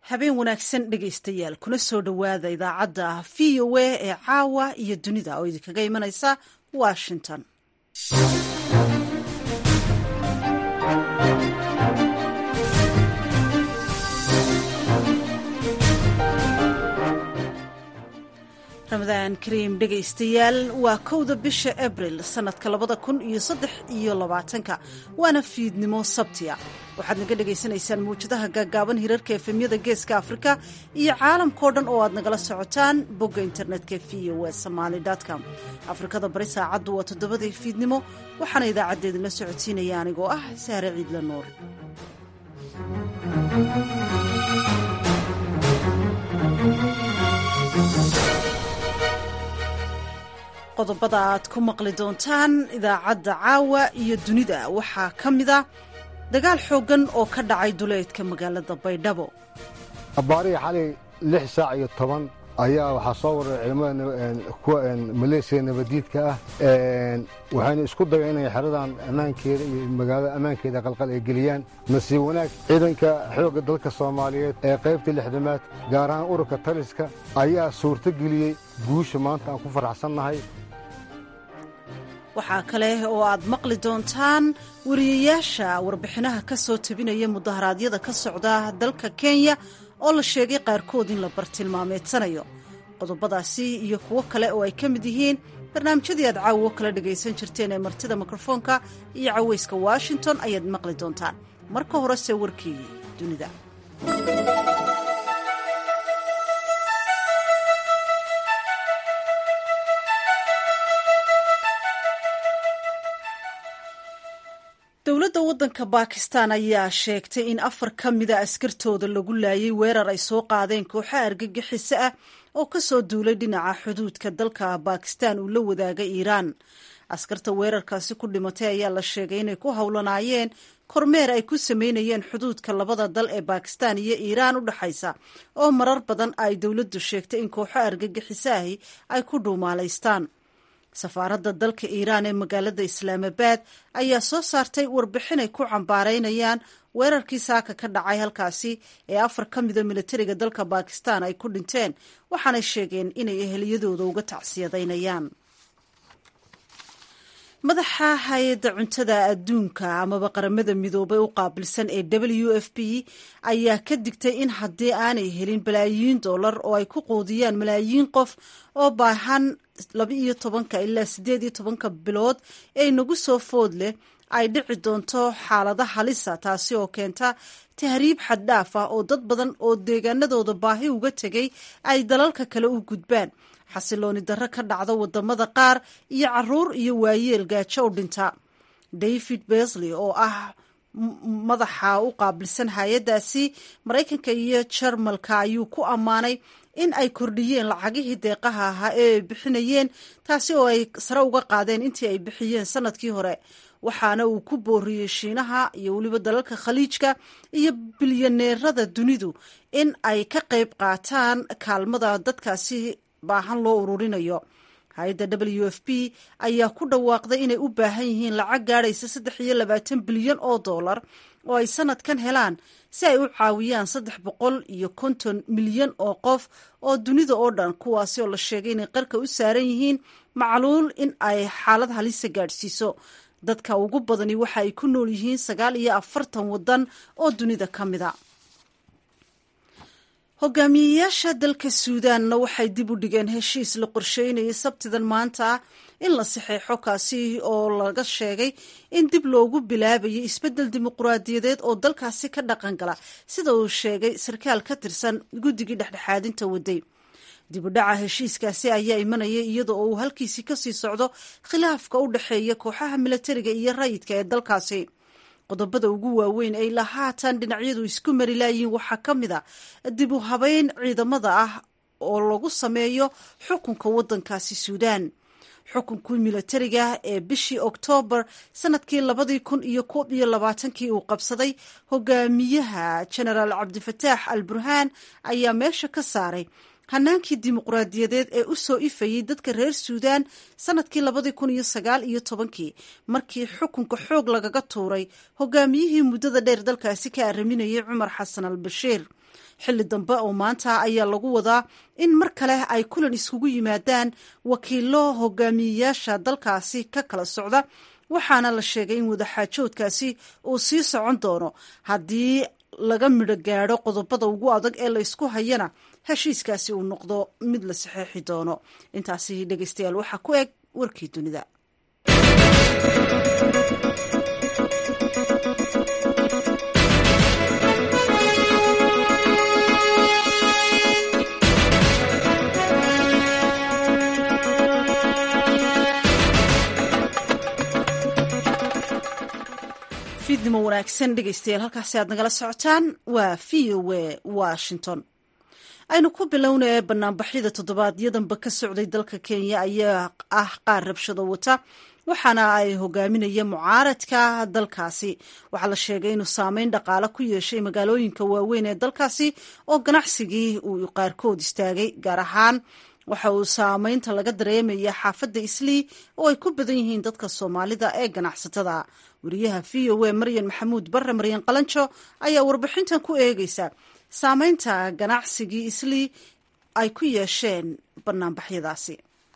habeen wanaagsan dhegaystayaal kuna soo dhowaada idaacadda v o a ee caawa iyo dunida oo idinkaga imanaysa washington ramadaan kariim dhegaystayaal waa kowda bisha abril sanadka labada kun iyo saddex iyo labaatanka waana fiidnimo sabtiya waxaad naga dhagaysanaysaan mawjadaha gaagaaban hirarka efemyada geeska afrika iyo caalamkao dhan oo aad nagala socotaan bogga internetka v o e somaali com afrikada bari saacaddu waa toddobadii fiidnimo waxaana idaacadda idinla socodsiinaya anigoo ah sahre ciidla nuur qodobada aad ku maqli doontaan idaacadda caawa iyo dunida waxaa ka mida dagaal xooggan oo ka dhacay duleedka magaalada baydhabo abbaarihii xalay lix saac iyo toban ayaa waxaa soo waray ciidamada kuwa maleesiya nabadiidka ah waxayna isku dayeen inay xeradan ammaankeeda iyo magaalada ammaankeeda qalqal ay geliyaan nasiib wanaag ciidanka xoogga dalka soomaaliyeed ee qaybta lixdamaad gaar ahaan ururka taliska ayaa suurto geliyey guusha maanta aan ku faraxsannahay waxaa kale oo aad maqli doontaan wariyayaasha warbixinaha ka soo tabinaya mudaharaadyada ka socda dalka kenya oo la sheegay qaarkood in la bartilmaameedsanayo qodobadaasi iyo kuwo kale oo ay ka mid yihiin barnaamijyadii aad caawo kala dhagaysan jirteen ee martida mikrofoonka iyo cawayska washington ayaad maqli doontaan marka horese warkii dunida dowladda waddanka bakistan ayaa sheegtay in afar ka mida askartooda lagu laayay weerar ay soo qaadeen kooxaha argagixiso ah oo ka soo duulay dhinaca xuduudka dalka bakistan uu la wadaagay iiraan askarta weerarkaasi ku dhimatay ayaa la sheegay inay ku howlanaayeen kormeer ay ku sameynayeen xuduudka labada dal ee bakistan iyo iiraan u dhexaysa oo marar badan ay dowladdu sheegtay in kooxo argagixiso ahi ay ku dhuumaalaystaan safaaradda dalka iiraan ee magaalada islaamabad ayaa soo saartay warbixin ay ku cambaaraynayaan weerarkii saaka ka dhacay halkaasi ee afar ka mida militariga dalka bakistan ay ku dhinteen waxaanay sheegeen inay eheliyadooda uga tacsiyadaynayaan madaxa hay-adda cuntada adduunka amaba qaramada midoobay u qaabilsan ee w f p ayaa ka digtay in haddii aanay helin balaayiin dollar oo ay ku quudiyaan malaayiin qof oo baahan laba iyo tobanka ilaa siddeed iyo tobanka bilood ee nagu soo food leh ay dhici doonto xaalada halisa taasi oo keenta tahriib xaddhaaf ah oo dad badan oo deegaanadooda baahi uga tegay ay dalalka kale u gudbaan xasilooni darro ka dhacda wadamada qaar iyo caruur iyo waayeel gaajo u dhinta david besley oo ah madaxa u qaabilsan hay-addaasi maraykanka iyo jarmalka ayuu ku ammaanay in ay kordhiyeen lacagihii deeqaha ahaa ee ay bixinayeen taasi oo ay sare uga qaadeen intii ay bixiyeen sanadkii hore waxaana uu ku booriyey shiinaha iyo weliba dalalka khaliijka iyo bilyaneerada dunidu in ay ka qayb qaataan kaalmada dadkaasi baahan loo ururinayo hay-adda w f p ayaa ku dhawaaqday inay u baahan yihiin lacag gaadhaysa saddex iyo labaatan bilyan oo dollar oo ay sanadkan helaan si ay u caawiyaan saddex boqol iyo konton milyan oo qof oo dunida oo dhan kuwaasi oo la sheegay inay qarka u saaran yihiin macluul in ay xaalad halisa gaadhsiiso dadka ugu badani waxa ay ku nool yihiin sagaal iyo afartan waddan oo dunida ka mida hogaamiyeyaasha dalka suudaanna waxay dib u dhigeen heshiis la qorsheynayay sabtidan maanta ah in la saxeexo kaasi oo laga sheegay in dib loogu bilaabayay isbeddel dimuquraadiyadeed oo dalkaasi ka dhaqan gala sida uu sheegay sarkaal ka tirsan guddigii dhexdhexaadinta waday dib u dhaca heshiiskaasi ayaa imanaya iyadoo uu halkiisii kasii socdo khilaafka u dhexeeya kooxaha milatariga iyo rayidka ee dalkaasi qodobada ugu waaweyn ay la haatan dhinacyadu isku mari laayiin waxaa ka mid a dib u habeyn ciidamada ah oo lagu sameeyo xukunka waddankaasi suudaan xukunkii milatariga ee bishii oktoobar sanadkii labadii kun iyo koob iyo labaatankii uu qabsaday hogaamiyaha genaraal cabdifataax al burhaan ayaa meesha ka saaray hanaankii dimuqraadiyadeed ee u soo ifayey dadka reer suudaan sanadkii labadii kun iyo sagaal iyo tobankii markii xukunka xoog lagaga tuuray hogaamiyihii muddada dheer dalkaasi ka araminayay cumar xasan al bashiir xilli dambe oo maanta ayaa lagu wadaa in mar kale ay kulan iskugu yimaadaan wakiilo hogaamiyeyaasha dalkaasi ka kala socda waxaana la sheegay in wadaxaajoodkaasi uu sii socon doono haddii laga midho gaadho qodobada ugu adag ee la ysku hayana heshiiskaasi uu noqdo mid la saxeexi doono intaasi dhegeystayaal waxaa ku eg warkii dunida fiidnimo wanaagsan dhegeystayaal halkaasi aad nagala socotaan waa v o a washington aynu ku bilownaya banaanbaxyada toddobaadyadamba ka socday dalka kenya ayaa ah qaar rabshado wata waxaana ay hogaaminaya mucaaradka dalkaasi waxaa la sheegay inuu saameyn dhaqaale ku yeeshay magaalooyinka waaweyn ee dalkaasi oo ganacsigii uu qaarkood istaagay gaar ahaan waxa uu saameynta laga dareemaya xaafadda islii oo ay ku badan yihiin dadka soomaalida ee ganacsatada wariyaha v o a maryan maxamuud barre maryan qalanjo ayaa warbixintan ku eegeysa saameynta ganacsigii islii ay ku yeesheen banaanbaxyadaasi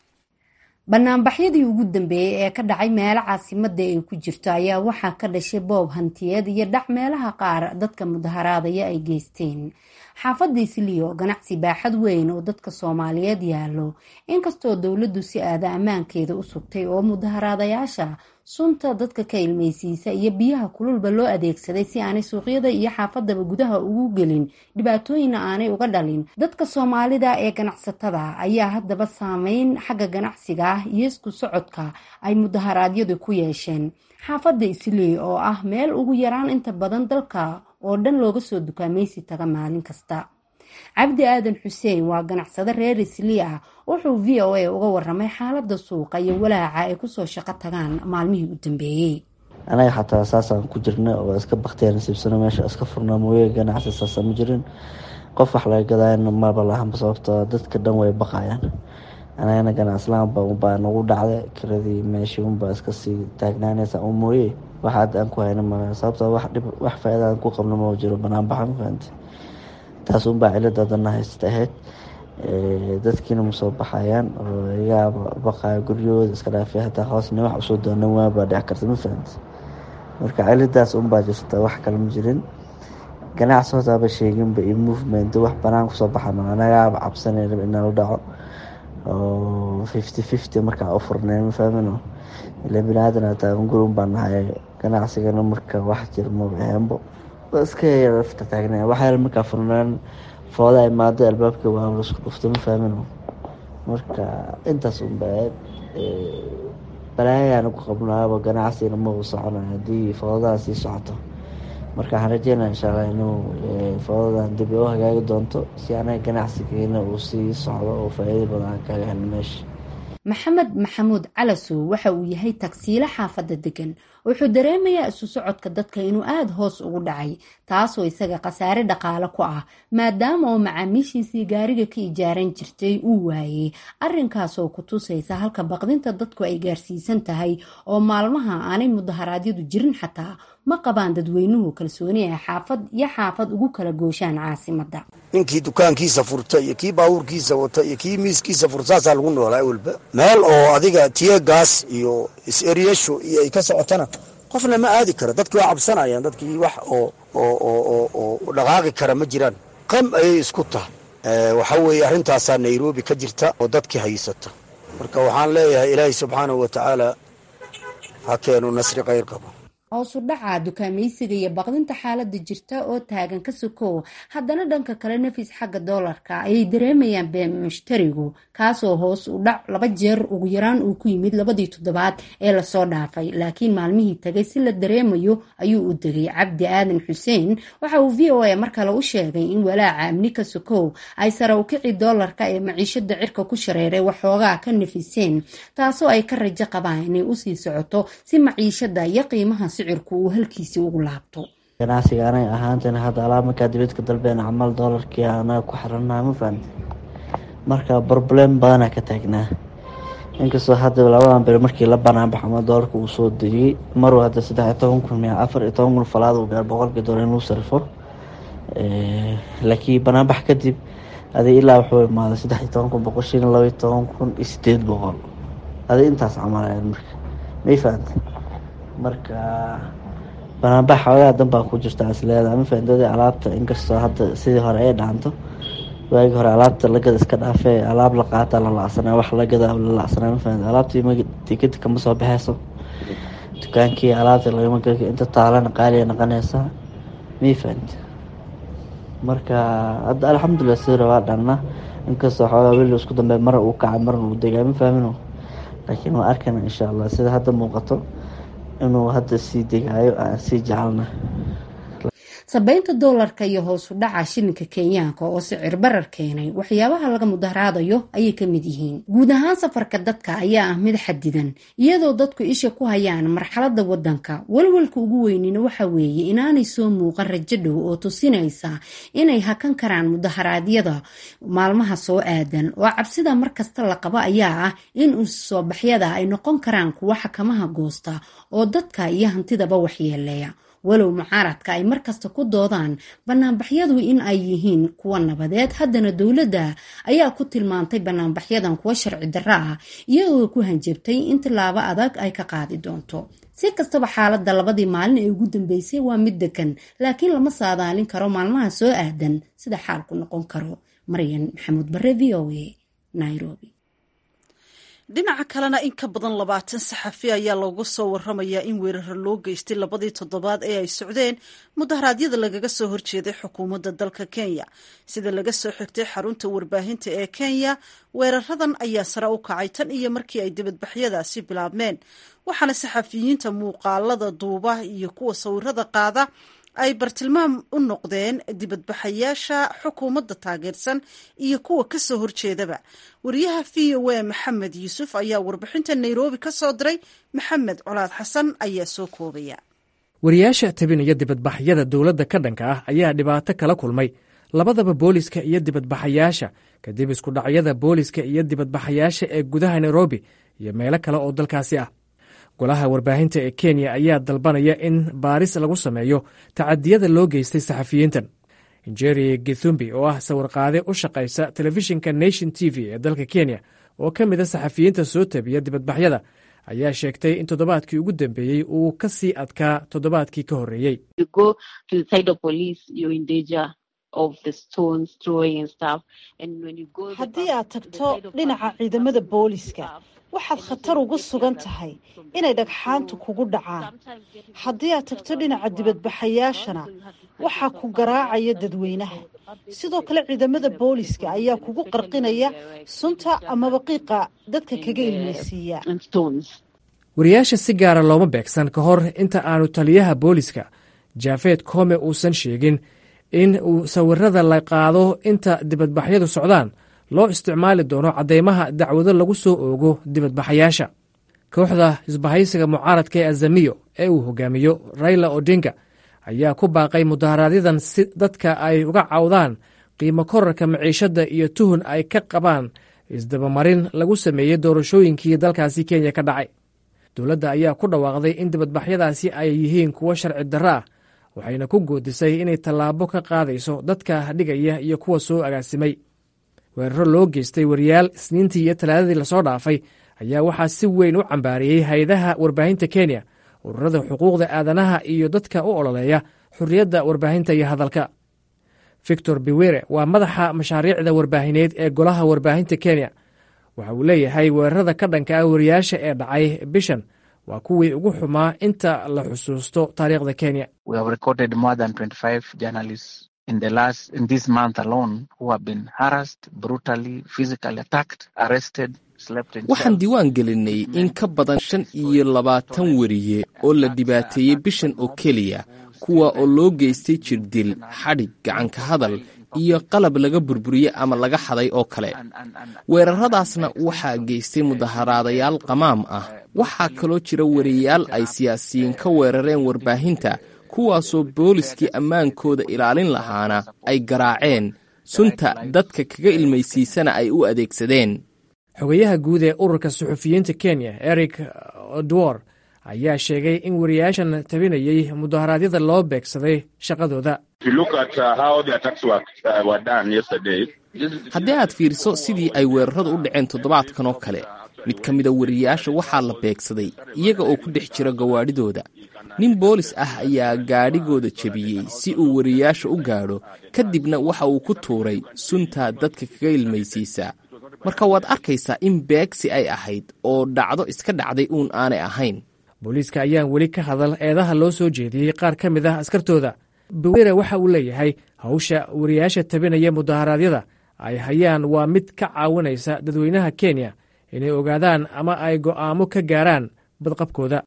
banaanbaxyadii ugu dambeeyey ee ka dhacay meelo caasimada ay ku jirto ayaa waxaa ka dhashay boob hantiyeed iyo dhac meelaha qaar dadka mudaharaadaya ay geysteen xaafadda islii oo ganacsi baaxad weyn oo dadka soomaaliyeed yaallo inkastoo dowladdu si aada ammaankeeda u sugtay oo mudaharaadayaasha sunta dadka ka ilmaysiisa iyo biyaha kululba loo adeegsaday si aanay suuqyada iyo xaafadaba gudaha ugu gelin dhibaatooyinna aanay uga dhalin dadka soomaalida ee ganacsatada ayaa haddaba saameyn xagga ganacsiga ah iyo isku socodka ay mudaharaadyadu ku yeesheen xaafadda islii oo ah meel ugu yaraan inta badan dalka oo dhan looga soo dukaamaysi taga maalin kasta cabdi aadan xuseen waa ganacsade reer islii ah wuxuu v o a uga waramay xaalada suuqa iyo walaaca ay kusoo shaqo tagaan maalmihii u dambeeyey anaga xataa saasaan ku jirna oo iska baktiya nasiibsano meesha iska furnaa mooye ganacsi saasa ma jirin qof wax laga gadayana maba lahanba sababto dadka dhan way baqayaan anagana ganacslaanba unbaa nagu dhacda kiradii meeshii unbaa iskasii taagnaanaysa un mooye wax aad aan ku hayna ma sababto wax faa-ida aan ku qabno ma jiro banaanbaxa ma fahamte taas unbaa ciladadana haysta ahayd dadkiina ma soo baxayaan oo igaa baqaya guryahooda iska dhaafay hataa hoosna wax usoo doonan waabaa dhici karta ma fahamte marka ciladaas unbaa jirta wax kale ma jirin ganacsi hotaaba sheeginba iyo movement wax banaan kusoo baxa ma anagaaba cabsanayna inala dhaco oo fifty fifty markaa u furnay ma fahmino ila biniaadan hataa guri un baa nahay ganacsigana marka wax jir maba aheenbo iska lafta taagna waxyaala markaa furnaan fooda imaado albaabka waa laisku dhufto ma fahmino marka intaas unba aad balaayaan ku qabnaaba ganacsigana maba soconayo haddii foodadaa sii socoto marka waxaan rajeynaa insha allah inuu foodadan dib u hagaagi doonto si anaga ganacsigeena uu sii socdo oo faa-iida badan kaga helno meesha maxamed maxamuud calasow waxa uu yahay tagsiilo xaafadda degan wuxuu dareemayaa isu socodka dadka inuu aada hoos ugu dhacay taasoo isaga khasaare dhaqaale ku ah maadaama oo macaamiishiisii gaariga ka ijaaran jirtay uu waayey arrinkaasoo ku tusaysa halka baqdinta dadku ay gaarsiisan tahay oo maalmaha aanay mudaharaadyadu jirin xataa ma qabaan dadweynuhu kalsooni ay xaafad iyo xaafad ugu kala gooshaan caasimadda ninkii dukaankiisa furta iyo kii baabuurkiisa wata iyo kii miiskiisa furta saasaa lagu noolaa walba meel oo adiga tiye gaas iyo is-eryasho iyo ay ka socotana qofna ma aadi karo dadkii waa cabsanayaan dadkii wax oo oo dhaqaaqi kara ma jiraan qam ayay isku tahay waxaa weeye arrintaasaa nairobi ka jirta oo dadkii haysata marka waxaan leeyahay ilaahay subxaanahu wa tacaala ha keenu nasri khayr qabo hoosu dhaca dukaamaysiga iyo baqdinta xaalada jirta oo taagan ka sokow haddana dhanka kale nafis xagga doolarka ayay dareemayaan been mushtarigu kaasoo hoos u dhac laba jeer ugu yaraan uu ku yimid labadii toddobaad ee lasoo dhaafay laakiin maalmihii tagay si la dareemayo ayuu u degay cabdi aadan xuseen waxa uu v o a mar kale u sheegay in walaaca amni ka sokow ay sare u kici doolarka ee maciishada cirka ku shareeray waxoogaa ka nafiseen taasoo ay ka rajo qabaan inay usii socoto si maciishada iyo qiimaha uu halkiisii ugu laabto ganacsiga anaga ahaantana hadda alaa markaa dibadka dalbeen camal doolarkii anaga ku xirannaha ma fahamte marka broblem badanaa ka taagnaa inkastoo hadda labadan bil markii la banaanbax ama doolarka uu soo degiyey maruu hadda saddex iyo toban kun miya afar iyo toban kun falaad uu gaar boqolkii doolar inuu sarifo laakiin banaanbax kadib adig ilaa wuxuu imaaday saddex iyo toban kun boqol shilin laba iyo toban kun iyo sideed boqol adig intaas camalayan marka may fahantay marka banaanbax xoogaa danbaa ku jirta isleedaa ma fahantoodi alaabta inkastoo hadda sidii hore ay dhaanto waagii hore alaabta lagada iska dhaafee alaab la qaata la lacsanaa wax lagada la lacsanaa ma fahanto alaabtii tikadi kama soo baxeyso dukaankii alaabta lagama geli inta taalana qaaliya noqonaysaa may fahanti marka hadda alxamdulilah sidii waa dhanna inkastoo xoogaa weli isku dambe mar uu kacay marna uu degaa ma fahmino laakiin waa arkana insha allah sida hadda muuqato inuu hadda sii degaayo aan sii jecelna sabeynta doolarka iyo hoosu dhaca shilinka kenyaanka oo sicir barar keenay waxyaabaha laga mudaharaadayo ayay ka mid yihiin guud ahaan safarka dadka ayaa ah mid xadidan iyadoo dadku isha ku hayaan marxalada wadanka walwalka ugu weynina waxa weeye inaanay soo muuqan rajo dhow oo tusinaysa inay hakan karaan mudaharaadyada maalmaha soo aadan oo cabsida markasta la qabo ayaa ah in usoobaxyada ay noqon karaan kuwa xakamaha goosta oo dadka iyo hantidaba waxyeeleeya walow mucaaradka ay markasta ku doodaan banaanbaxyadu in ay yihiin kuwa nabadeed haddana dowladda ayaa ku tilmaantay banaanbaxyadan kuwa sharci darro ah iyagoo ku hanjabtay in tilaabo adag ay ka qaadi doonto si kastaba xaaladda labadii maalin ee ugu dambeysay waa mid degan laakiin lama saadaalin karo maalmaha soo aadan sida xaalku noqon karo maryan maxamuud bare v o a nairobi dhinaca kalena in ka badan labaatan saxafi ayaa loogu soo waramayaa in weeraro loo geystay labadii toddobaad ee ay socdeen mudaharaadyada lagaga soo horjeeday xukuumadda dalka kenya sida laga soo xigtay xarunta warbaahinta ee kenya weeraradan ayaa sare u kacay tan iyo markii ay dibadbaxyadaasi bilaabmeen waxaana saxafiyiinta muuqaalada duuba iyo kuwa sawirada qaada ay bartilmaam u noqdeen dibadbaxayaasha xukuumadda taageersan iyo kuwa ka soo horjeedaba wariyaha v o a maxamed yuusuf ayaa warbixinta nairobi ka soo diray maxamed colaad xasan ayaa soo koobaya wariyaasha tabinaya dibadbaxyada dowladda ka dhanka ah ayaa dhibaato kala kulmay labadaba booliska iyo dibadbaxayaasha kadib iskudhacyada booliska iyo dibadbaxayaasha ee gudaha nairobi iyo meelo kale oo dalkaasi ah golaha warbaahinta ee kenya ayaa dalbanaya in baaris lagu sameeyo tacadiyada loo geystay saxafiyiintan njeri githumbi oo ah sawirqaade u shaqaysa telefishinka nation t v ee dalka kenya oo ka mida saxafiyiinta soo tabiya dibadbaxyada ayaa sheegtay in toddobaadkii ugu dambeeyey uu ka sii adkaa toddobaadkii ka horreeyey haddii aad tagto dhinaca ciidamada booliska waxaad khatar ugu sugan tahay inay dhagxaantu kugu dhacaan haddii aad tagto dhinaca dibadbaxayaashana waxaa ku garaacaya dadweynaha sidoo kale ciidamada booliska ayaa kugu qarqinaya sunta amaba qiiqa dadka kaga ilmaysiiya wariyaasha si gaara looma beegsan ka hor inta aanu taliyaha booliska jaafeed kome uusan sheegin in uu sawirada la qaado inta dibadbaxyadu socdaan loo isticmaali doono caddeymaha dacwado lagu soo oogo dibadbaxayaasha kooxda isbahaysiga mucaaradka ee azamiyo ee uu hogaamiyo raila odinga ayaa ku baaqay mudaharaadyaddan si dadka ay uga cawdaan qiimo korarka maciishadda iyo tuhun ay ka qabaan isdabamarin lagu sameeyey doorashooyinkii dalkaasi kenya ka dhacay dowladda ayaa ku dhawaaqday in dibadbaxyadaasi ay yihiin kuwo sharci darro ah waxayna ku goodisay inay tallaabo ka qaadayso dadka dhigaya iyo kuwa soo agaasimay weeraro loo geystay wariyaal isniintii iyo talaadadii lasoo dhaafay ayaa waxaa si weyn u cambaariyey hay-adaha warbaahinta kenya ururada xuquuqda aadanaha iyo dadka u ololeeya xorriyadda warbaahinta iyo hadalka victor biwere waa madaxa mashaariicda warbaahineed ee golaha warbaahinta kenya waxa uu leeyahay weerarada ka dhanka ah wariyaasha ee dhacay bishan waa kuwii ugu xumaa inta la xusuusto taariikhda kenya in the last in this month alone who have been harassed brutally physically attacked arrested waxaan diiwaan gelinay in ka badan shan iyo labaatan weriye oo la dhibaateeyey bishan oo keliya kuwa oo loo geystay jirdil xadhig gacanka hadal iyo qalab laga burburiyey ama laga xaday oo kale weeraradaasna waxaa geystay mudaharaadayaal qamaam ah waxaa kaloo jira weriyayaal ay siyaasiyiin ka weerareen warbaahinta kuwaasoo booliskii ammaankooda ilaalin lahaana ay garaaceen sunta dadka kaga ilmaysiisana ay u adeegsadeen xogayaha guud ee ururka suxufiyiinta kenya eric odwor ayaa sheegay in wariyaashan tabinayey mudaharaadyada loo beegsaday shaqadooda haddii aad fiiriso sidii ay weeraradu u dhaceen toddobaadkan oo kale mid ka mida wariyayaasha waxaa la beegsaday iyaga oo ku dhex jira gawaadhidooda nin boolis ah ayaa gaadhigooda jebiyey si uu wariyayaasha u gaadho kadibna waxa uu ku tuuray sunta dadka kaga ilmaysiisaa marka waad arkaysaa in beegsi ay ahayd oo dhacdo iska dhacday uun aanay ahayn booliiska ayaan weli ka hadal eedaha loo soo jeediyey qaar ka mid ah askartooda bawere waxa uu leeyahay hawsha wariyaasha tabinaya mudaharaadyada ay hayaan waa mid ka caawinaysa dadweynaha kenya inay ogaadaan ama ay go'aamo ka gaaraan badqabkooda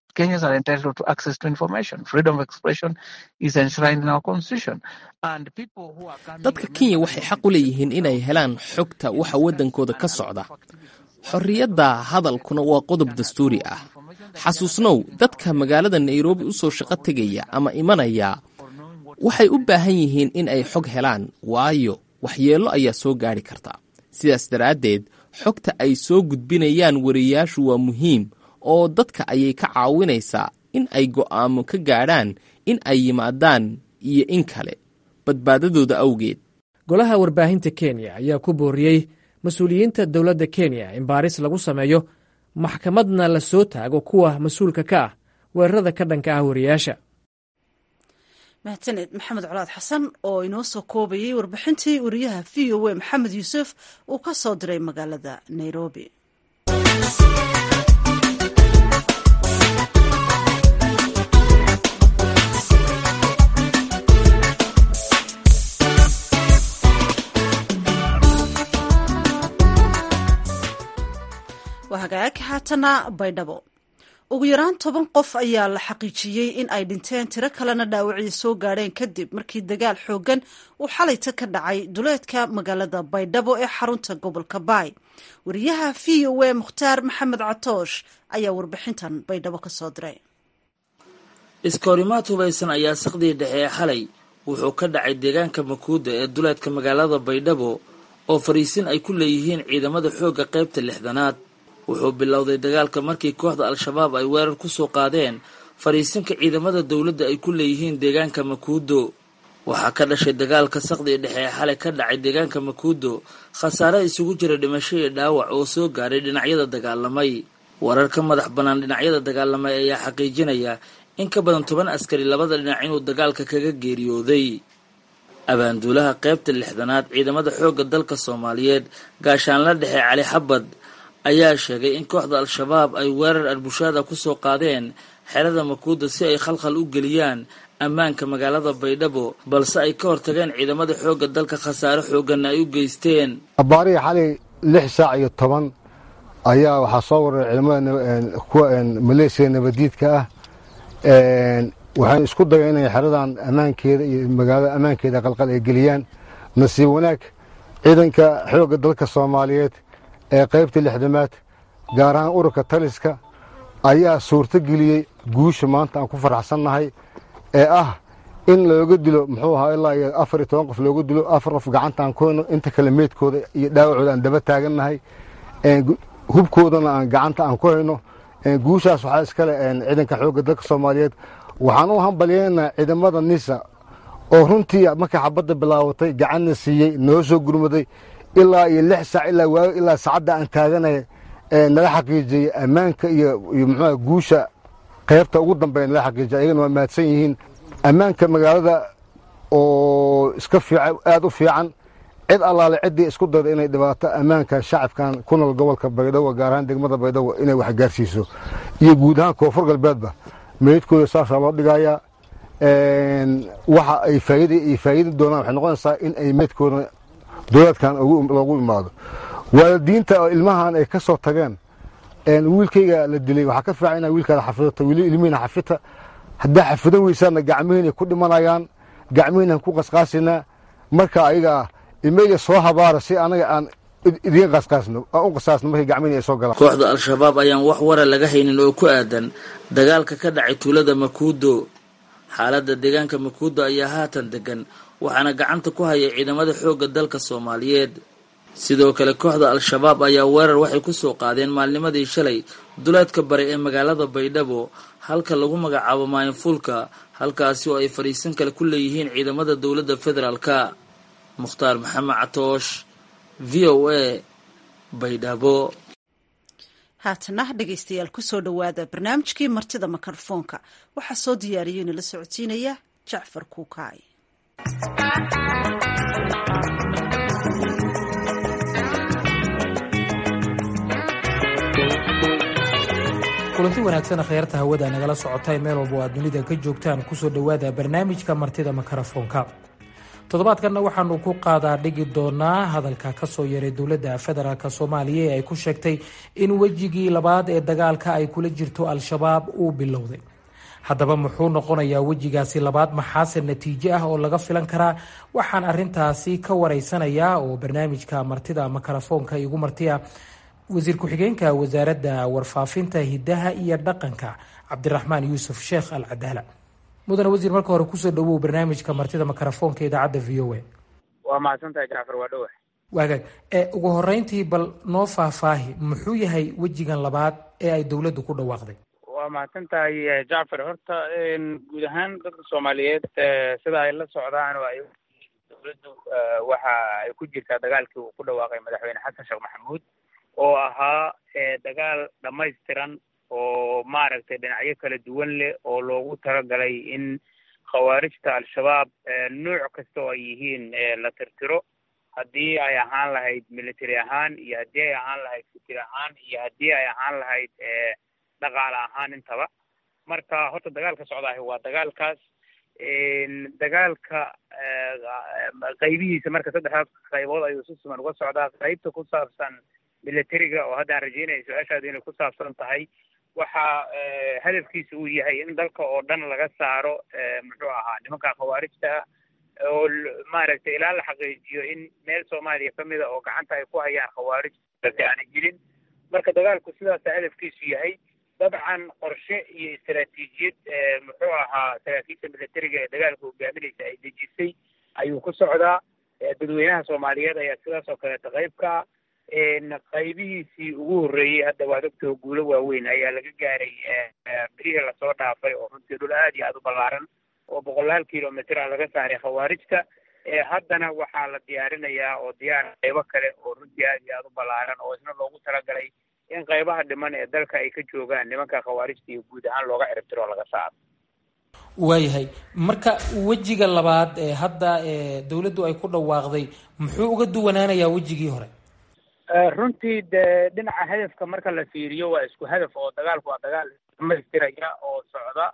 dadka kenya waxay xaq u leeyihiin inay helaan xogta waxa waddankooda ka socda xorriyadda hadalkuna waa qodob dastuuri ah xasuusnow dadka magaalada nairobi u soo shaqo tegaya ama imanaya waxay u baahan yihiin in ay xog helaan waayo waxyeello ayaa soo gaadhi karta sidaas daraaddeed xogta ay soo gudbinayaan wariyayaashu waa muhiim oo dadka ayay ka caawinaysaa in ay go'aamo ka gaadhaan in ay yimaadaan iyo in kale badbaadadooda awgeed golaha warbaahinta kenya ayaa ku booriyey mas-uuliyiinta dowladda kenya in baaris lagu sameeyo maxkamadna la soo taago kuwa mas-uulka ka ah weerarada ka dhanka ah wariyaasha mahadsaned maxamed colaad xasan oo inoo soo koobayey warbixintii wariyaha v o a maxamed yuusuf uu ka soo diray magaalada nairobi waa hagaag haatana baydhabo ugu yaraan toban qof ayaa la xaqiijiyey in ay dhinteen tiro kalena dhaawacii soo gaadheen kadib markii dagaal xooggan uu xalayta ka dhacay duleedka magaalada baydhabo ee xarunta gobolka baay wariyaha v o a mukhtaar maxamed catoosh ayaa warbixintan baydhabo ka soo diray iskoorimaad hubaysan ayaa saqdii dhexe ee xalay wuxuu ka dhacay deegaanka makuuda ee duleedka magaalada baydhabo oo fariisin ay ku leeyihiin ciidamada xoogga qaybta lixdanaad wuxuu bilowday dagaalka markii kooxda al-shabaab ay weerar ku soo qaadeen fariisinka ciidamada dowladda ay ku leeyihiin deegaanka makuudo waxaa ka dhashay dagaalka saqdii dhexe ee xalay ka dhacay deegaanka makuudo khasaare isugu jira dhimasho iyo dhaawac oo soo gaaray dhinacyada dagaalamay warar ka madax bannaan dhinacyada dagaalamay ayaa xaqiijinaya in ka badan toban askari labada dhinac inuu dagaalka kaga geeriyooday abaanduulaha qaybta lixdanaad ciidamada xoogga dalka soomaaliyeed gaashaanla dhexe cali xabad ayaa sheegay in kooxda al-shabaab ay weerar arbushaada ku soo qaadeen xerada makuuda si ay khalkhal u geliyaan ammaanka magaalada baydhabo balse ay ka hortageen ciidamada xoogga dalka khasaare xoogganna ay u geysteen abaarihii xalay lix saac iyo toban ayaa waxaa soo waray ciidamada kuwa maleesiya nabadiidka ah waxayna isku daya inay xeradan ammaankeeda iyo magaalada ammaankeeda qalqal ay geliyaan nasiib wanaag ciidanka xoogga dalka soomaaliyeed ee qaybta lixdamaad gaar ahaan ururka taliska ayaa suurto geliyey guusha maanta aan ku faraxsannahay ee ah in looga dilo muxuu ahaa ilaa iyo afar iyo toban qof looga dilo afar qof gacanta aan ku hayno inta kale meydkooda iyo dhaawacooda aan daba taagannahay hubkoodana aan gacanta aan ku hayno guushaas waxaa iskale ciidanka xoogga dalka soomaaliyeed waxaan u hambalyeynaa ciidamada nisa oo runtii markay xabadda bilaabatay gacanna siiyey noo soo gurmaday ilaa iyo lix saac ilaa waayo ilaa saacadda aan taaganaya nala xaqiijiyey ammaanka iyo iyo muxuuha guusha qaybta ugu dambeeya nala xaqiijiyay ayagana waa mahadsan yihiin ammaanka magaalada oo iska fiican aada u fiican cid allaale ciddii isku dayda inay dhibaato ammaanka shacabkan ku nool gobolka baydhabo gaar ahaan degmada baydhabo inay wax gaarsiiso iyo guud ahaan koonfur galbeedba meydkooda saasaa loo dhigayaa waxa ay faa'iida ay faa'iidi doonaan waxay noqonaysaa in ay meydkooda dowlaadkan loogu imaado waalidiinta oo ilmahan ay ka soo tageen wiilkayga la dilay waxaa ka fiican inaa wiilkaada xafidato wili ilmihiina xafita haddaa xafidan weysaana gacmihiinay ku dhimanayaan gacmihiinaan ku qasqaasinaa marka ayagaa ilmeyga soo habaara si anaga aan idiin qasqaasno aan u qasaasno markay gacmihiina ay soo galaan kooxda al-shabaab ayaan wax wara laga haynin oo ku aadan dagaalka ka dhacay tuulada makuudo xaaladda deegaanka makuudo ayaa haatan degan waxaana gacanta ku haya ciidamada xoogga dalka soomaaliyeed sidoo kale kooxda al-shabaab ayaa weerar waxay ku soo qaadeen maalnimadii shalay duleedka bari ee magaalada baydhabo halka lagu magacaabo maayinfuulka halkaasi oo ay fadhiisan kale ku leeyihiin ciidamada dowladda federaalka mukhtaar maxamed catoosh v o a baydhabo haatana dhegaystayaal kusoo dhowaada barnaamijkii martida mikrofoonka waxaa soo diyaariyey nala socodsiinaya jacfar kuukaay kulanti wanaagsan akhyaarta hawada nagala socotay meel walba oo aad dunida ka joogtaan kusoo dhowaada barnaamijka martida mikrofoonka toddobaadkanna waxaanu ku qaadaa dhigi doonaa hadalka kasoo yaray dowladda federaalk soomaaliya ee ay ku sheegtay in wejigii labaad ee dagaalka ay kula jirto al-shabaab uu bilowday haddaba muxuu noqonayaa wejigaasi labaad maxaase natiijo ah oo laga filan karaa waxaan arintaasi ka wareysanayaa oo barnaamijka martida mikrofoonka igu martiya wasiir ku-xigeenka wasaaradda warfaafinta hidaha iyo dhaqanka cabdiraxmaan yuusuf sheekh al cadaala mudane wasiir marka hore kusoo dhawow barnaamijka martida mikrofoonka idaacadda v o a waa mahadsantahay jacfar waa dhowa waagaag ee ugu horeyntii bal noo faahfaahi muxuu yahay wejigan labaad ee ay dowladdu ku dhawaaqday waa mahadsan tahay jacfar horta guud ahaan dadka soomaaliyeed sida ay la socdaan oo ay dowladdu waxa ay ku jirtaa dagaalkii uu ku dhawaaqay madaxweyne xasan sheekh maxamuud oo ahaa dagaal dhammaystiran oo maaragtay dhinacyo kala duwan leh oo loogu talagalay in khawaarijta al-shabaab nuuc kasta oo ay yihiin la tirtiro haddii ay ahaan lahayd military ahaan iyo haddii ay ahaan lahayd fikir ahaan iyo haddii ay ahaan lahayd dhaqaale ahaan intaba marka horta dagaalka socdaahi waa dagaalkaas dagaalka qaybihiisa marka saddexdaas qaybood ayuu si siman uga socdaa qaybta ku saabsan militariga oo hadda aan rajeynaya su-aashaadu inay ku saabsan tahay waxa hadafkiisa uu yahay in dalka oo dhan laga saaro muxuu ahaa nimanka khawaarijta oo maaragtay ilaa la xaqiijiyo in meel soomaaliya kamida oo gacanta ay ku hayaan khawaarij aanay jirin marka dagaalku sidaasa hadafkiisu yahay dabcan qorshe iyo istaraatiijiyad muxuu ahaa saraakiisha militariga ee dagaalka hogaaminaysa ay dejisay ayuu ku socdaa dadweynaha soomaaliyeed ayaa sidaas oo kaleeta qaybka qaybihiisii ugu horreeyey hadda waad ogtoo guulo waaweyn ayaa laga gaaray berihii lasoo dhaafay oo runtii dhul aad iyo aada u ballaaran oo boqolaal kilomitr a laga saaray khawaarijta haddana waxaa la diyaarinayaa oo diyaar qaybo kale oo runtii aad iyo aada u ballaaran oo isna loogu talagalay in qaybaha dhiman ee dalka ay ka joogaan nimanka khawaarijta iyo guud ahaan looga ciribtiro oo laga saaro waayahay marka wejiga labaad ee hadda dowladdu ay ku dhawaaqday muxuu uga duwanaanayaa wejigii hore runtii de dhinaca hadafka marka la fiiriyo waa isku hadaf oo dagaalku waa dagaal dhamaystiraya oo socda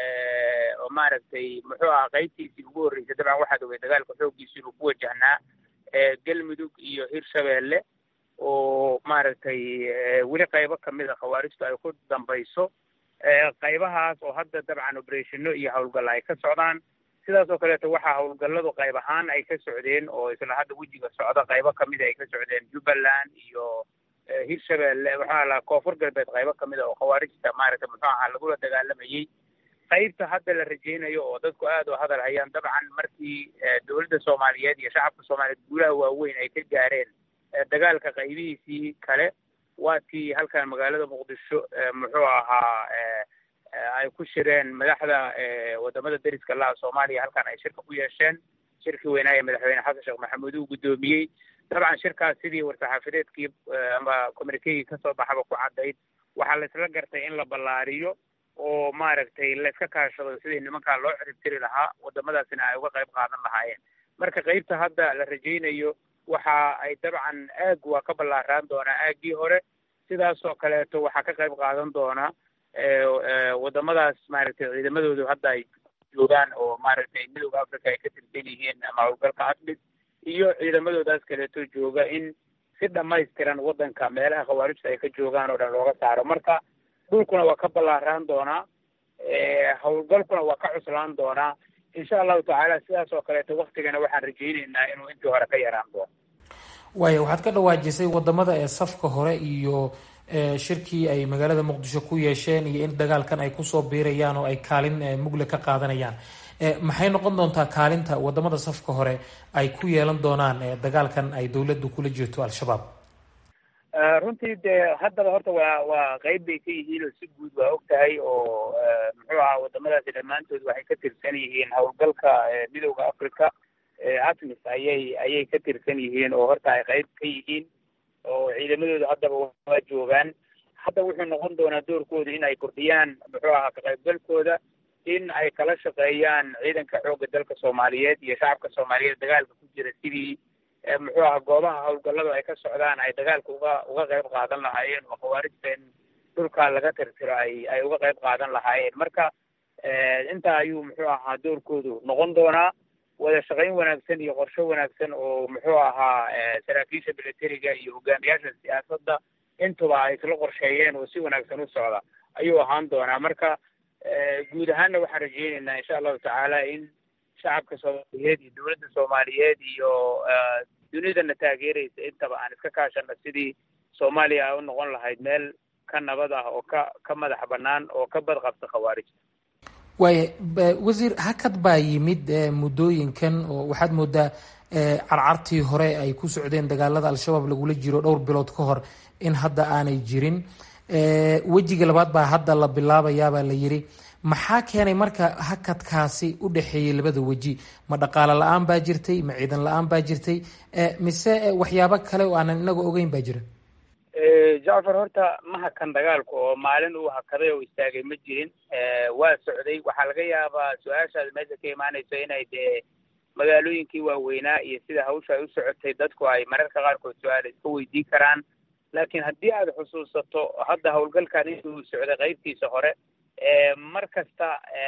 oo maaragtay muxuu ahaa qaybtiisii ugu horreysay dabcan waxaad ogay dagaalka xooggiisu inuu ku wajahnaa galmudug iyo hirshabeelle oo maaragtay weli qaybo kamida khawaarijtu ay ku dambayso qaybahaas oo hadda dabcan oberethino iyo howlgalla ay ka socdaan sidaas oo kaleeto waxaa howlgalladu qayb ahaan ay ka socdeen oo isla hadda wejiga socda qaybo kamida ay ka socdeen jubbaland iyo hirshabeelle maxaa lahaa koonfur galbeed qaybo kamida oo khawaarijta maaragtay muxuu ahaa lagula dagaalamayey qaybta hadda la rajeynayo oo dadku aad u hadal hayaan dabcan markii dowladda soomaaliyeed iyo shacabka soomaaliyeed guulaha waaweyn ay ka gaareen dagaalka qaybihiisii kale waa tii halkan magaalada muqdisho muxuu ahaa ay ku shireen madaxda wadamada deriska laha soomaaliya halkan ay shirka ku yeesheen shirkii weynaaye madaxweyne xasan sheekh maxamuud uu guddoomiyey dabcan shirkaas sidii war-saxaafadeedkii ama communikegii kasoo baxaba ku caddayd waxaa la isla gartay in la ballaariyo oo maaragtay layska kaashado sidii nimankaa loo ciribtiri lahaa wadamadaasina ay uga qayb qaadan lahaayeen marka qaybta hadda la rajaynayo waxa ay dabcan aag waa ka ballaaraan doonaa aaggii hore sidaasoo kaleeto waxaa ka qayb qaadan doona wadamadaas maaragtay ciidamadoodu hadda ay joogaan oo maaragtay midooda africa ay ka tirsan yihiin ama howlgalka admid iyo ciidamadoodaas kaleeto jooga in si dhamaystiran wadanka meelaha khawaarijta ay ka joogaan oo dhan looga saaro marka dhulkuna waa ka ballaaraan doonaa howlgalkuna waa ka cuslaan doonaa insha allahu tacaala sidaas oo kaleeto waktigana waxaan rajayneynaa inuu intii hore ka yaraan doono waaya waxaad ka dhawaajisay wadamada ee safka hore iyo shirkii ay magaalada muqdisho ku yeesheen iyo in dagaalkan ay kusoo biirayaan oo ay kaalin mugle ka qaadanayaan maxay noqon doontaa kaalinta wadamada safka hore ay ku yeelan doonaan dagaalkan ay dowladdu kula jirto al-shabaab runtii dee haddaba horta waa waa qeyb bay ka yihiin oo si guud waa og tahay oo muxuu ahaa wadamadaasi dhammaantood waxay ka tirsan yihiin howlgalka midowda africa atmis ayay ayay ka tirsan yihiin oo horta ay qeyb ka yihiin oo ciidamadooda haddaba waa joogaan hadda wuxuu noqon doonaa doorkooda in ay kordhiyaan muxuu ahaa ka qaybgalkooda in ay kala shaqeeyaan ciidanka xoogga dalka soomaaliyeed iyo shacabka soomaaliyeed dagaalka ku jira sidii muxuu ahaa goobaha howlgalladu ay ka socdaan ay dagaalka uga uga qayb qaadan lahaayeen oo khawaarijta in dhulkaa laga tirtiro ay ay uga qayb qaadan lahaayeen marka intaa ayuu muxuu ahaa doorkoodu noqon doonaa wada shaqayn wanaagsan iyo qorshe wanaagsan oo muxuu ahaa saraakiisha militariga iyo hogaamiyaasha siyaasadda intuba ay isla qorsheeyeen oo si wanaagsan u socda ayuu ahaan doonaa marka guud ahaanna waxaan rajeyneynaa insha allahu tacaala in shacabka soomaaliyeed iyo dowladda soomaaliyeed iyo dunidana taageeraysa intaba aan iska kaashano sidii soomaaliya ay u noqon lahayd meel ka nabad ah oo ka ka madax bannaan oo ka badqabta khawaarijta waaya wasiir hakad baa yimid muddooyinkan oo waxaad moodaa carcartii hore ay ku socdeen dagaalada al-shabaab lagula jiro dhowr bilood ka hor in hadda aanay jirin wejiga labaad baa hadda la bilaabayaabaa la yiri maxaa keenay marka hakadkaasi u dhexeeyey labada weji ma dhaqaale la-aan baa jirtay ma ciidan la-aan baa jirtay mise waxyaabo kale oo aanan inaga ogeyn baa jira jacfar horta ma hakan dagaalku oo maalin uu hakaday oo istaagay ma jirin waa socday waxaa laga yaabaa su-aashaada meesha ka imaanayso inay dee magaalooyinkii waaweynaa iyo sida hawsha ay u socotay dadku ay mararka qaarkood su-aala iska weydiin karaan laakiin haddii aad xusuusato hadda howlgalkan intuu socday qaybtiisa hore mar kasta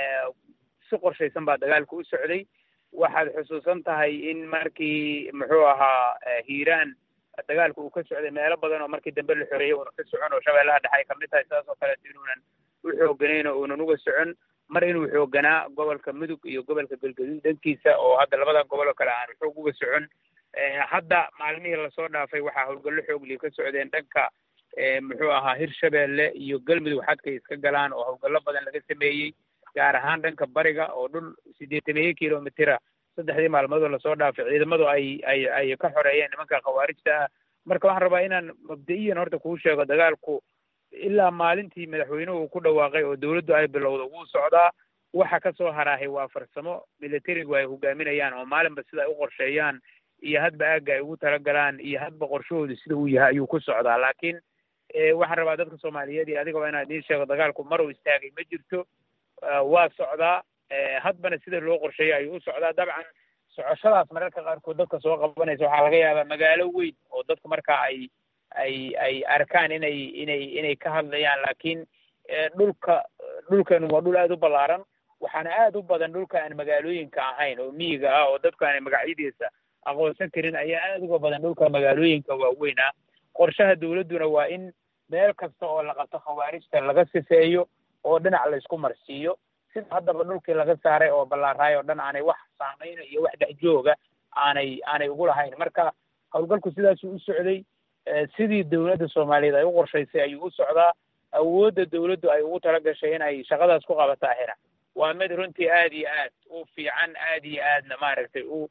si qorshaysan baa dagaalku u socday waxaad xusuusan tahay in markii muxuu ahaa hiiraan dagaalku uu ka socday meelo badan oo markii dambe la xoreeyey uuna ka socon oo shabeellaha dhexe ay kamid tahay sidaas oo kaleeto inuunan u xooganayn oo uunan uga socon mar inuu xooganaa gobolka mudug iyo gobolka galgaduud dhankiisa oo hadda labadan gobol oo kale aanu xoog uga socon hadda maalmihii lasoo dhaafay waxaa howlgallo xoogliya ka socdeen dhanka muxuu ahaa hirshabeelle iyo galmudug xadkay iska galaan oo howlgallo badan laga sameeyey gaar ahaan dhanka bariga oo dhul siddeetameeye kilomitira saddexdii maalmoodoo lasoo dhaafay ciidamadu ay ay ay ka xoreeyeen nimanka khawaarijta ah marka waxaan rabaa inaan mabda-iyan horta kuu sheego dagaalku ilaa maalintii madaxweynuhu ku dhawaaqay oo dowladdu ay bilowda wuu socdaa waxa ka soo haraahay waa farsamo militarigu ay hogaaminayaan oo maalinba sida ay u qorsheeyaan iyo hadba aagga ay ugu talagalaan iyo hadba qorshahoodu sida uu yahay ayuu ku socdaa laakiin waxaan rabaa dadka soomaaliyeed iyo adigaba inaan idiin sheego dagaalku maruu istaagay ma jirto waa socdaa hadbana sida loo qorsheeyay ayuu u socdaa dabcan socoshadaas mararka qaarkood dadka soo qabanaysa waxaa laga yaabaa magaalo weyn oo dadku markaa ay ay ay arkaan inay inay inay ka hadlayaan laakiin dhulka dhulkeenu waa dhul aada u ballaaran waxaana aada u badan dhulka aan magaalooyinka ahayn oo miyiga ah oo dadku aanay magacyadiisa aqoonsan karin ayaa aada uga badan dhulka magaalooyinka waaweyn ah qorshaha dawladduna waa in meel kasta oo la qabto khawaarijta laga sifeeyo oo dhinac la isku marsiiyo sida haddaba dhulkii laga saaray oo ballaaraay oo dhan aanay wax saameyna iyo wax dhex jooga aanay aanay ugu lahayn marka howlgalku sidaasuu u socday sidii dowladda soomaaliyeed ay u qorshaysay ayuu u socdaa awoodda dawladdu ay ugu tala gashay in ay shaqadaas ku qabataa hina waa mid runtii aada iyo aad u fiican aada iyo aadna maaragtay u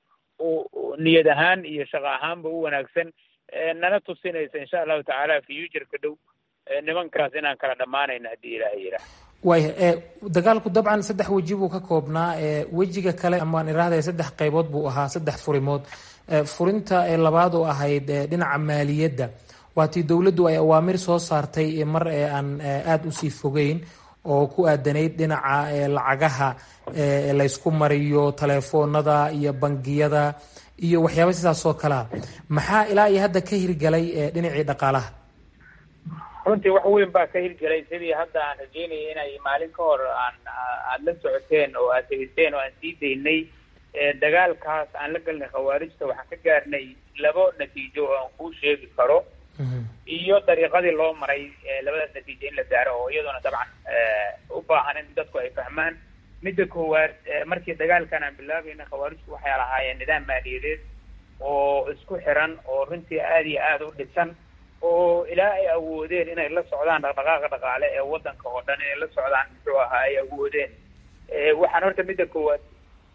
u niyad ahaan iyo shaqo ahaanba u wanaagsan nana tusinaysa insha allahu tacaala futureka dhow nimankaas inaan kala dhammaanayno haddii ilaahay yidhaah waaya dagaalku dabcan saddex weji buu ka koobnaa wejiga kale amaan iraahday saddex qaybood buu ahaa saddex furimood furinta labaad oo ahayd dhinaca maaliyadda waatii dowladdu ay awaamir soo saartay mar aan aada usii fogeyn oo ku aadanayd dhinaca lacagaha laysku mariyo telefoonada iyo bangiyada iyo waxyaaba sidaas oo kalea maxaa ilaa iyo hadda ka hirgalay dhinacii dhaqaalaha runtii wax weyn baa ka hirgelay sidii hadda aan rajeynaya inay maalin ka hor aan aada la socoteen oo aad tegiseen oo aan sii daynay dagaalkaas aan la galnay khawaarijta waxaan ka gaarnay labo natiijo oo aan kuu sheegi karo iyo dariiqadii loo maray labadaas natiijo in la gaaro oo iyaduna dabcan u baahan in dadku ay fahmaan midda koowaad markii dagaalkan aan bilaabayna khawaarijtu waxay lahaayeen nidaam maaliyadeed oo isku xiran oo runtii aada iyo aada u dhisan oo ilaa ay awoodeen inay la socdaan dhaqdhaqaaqa dhaqaale ee waddanka oo dhan inay la socdaan muxuu ahaa ay awoodeen waxaan horta midda koowaad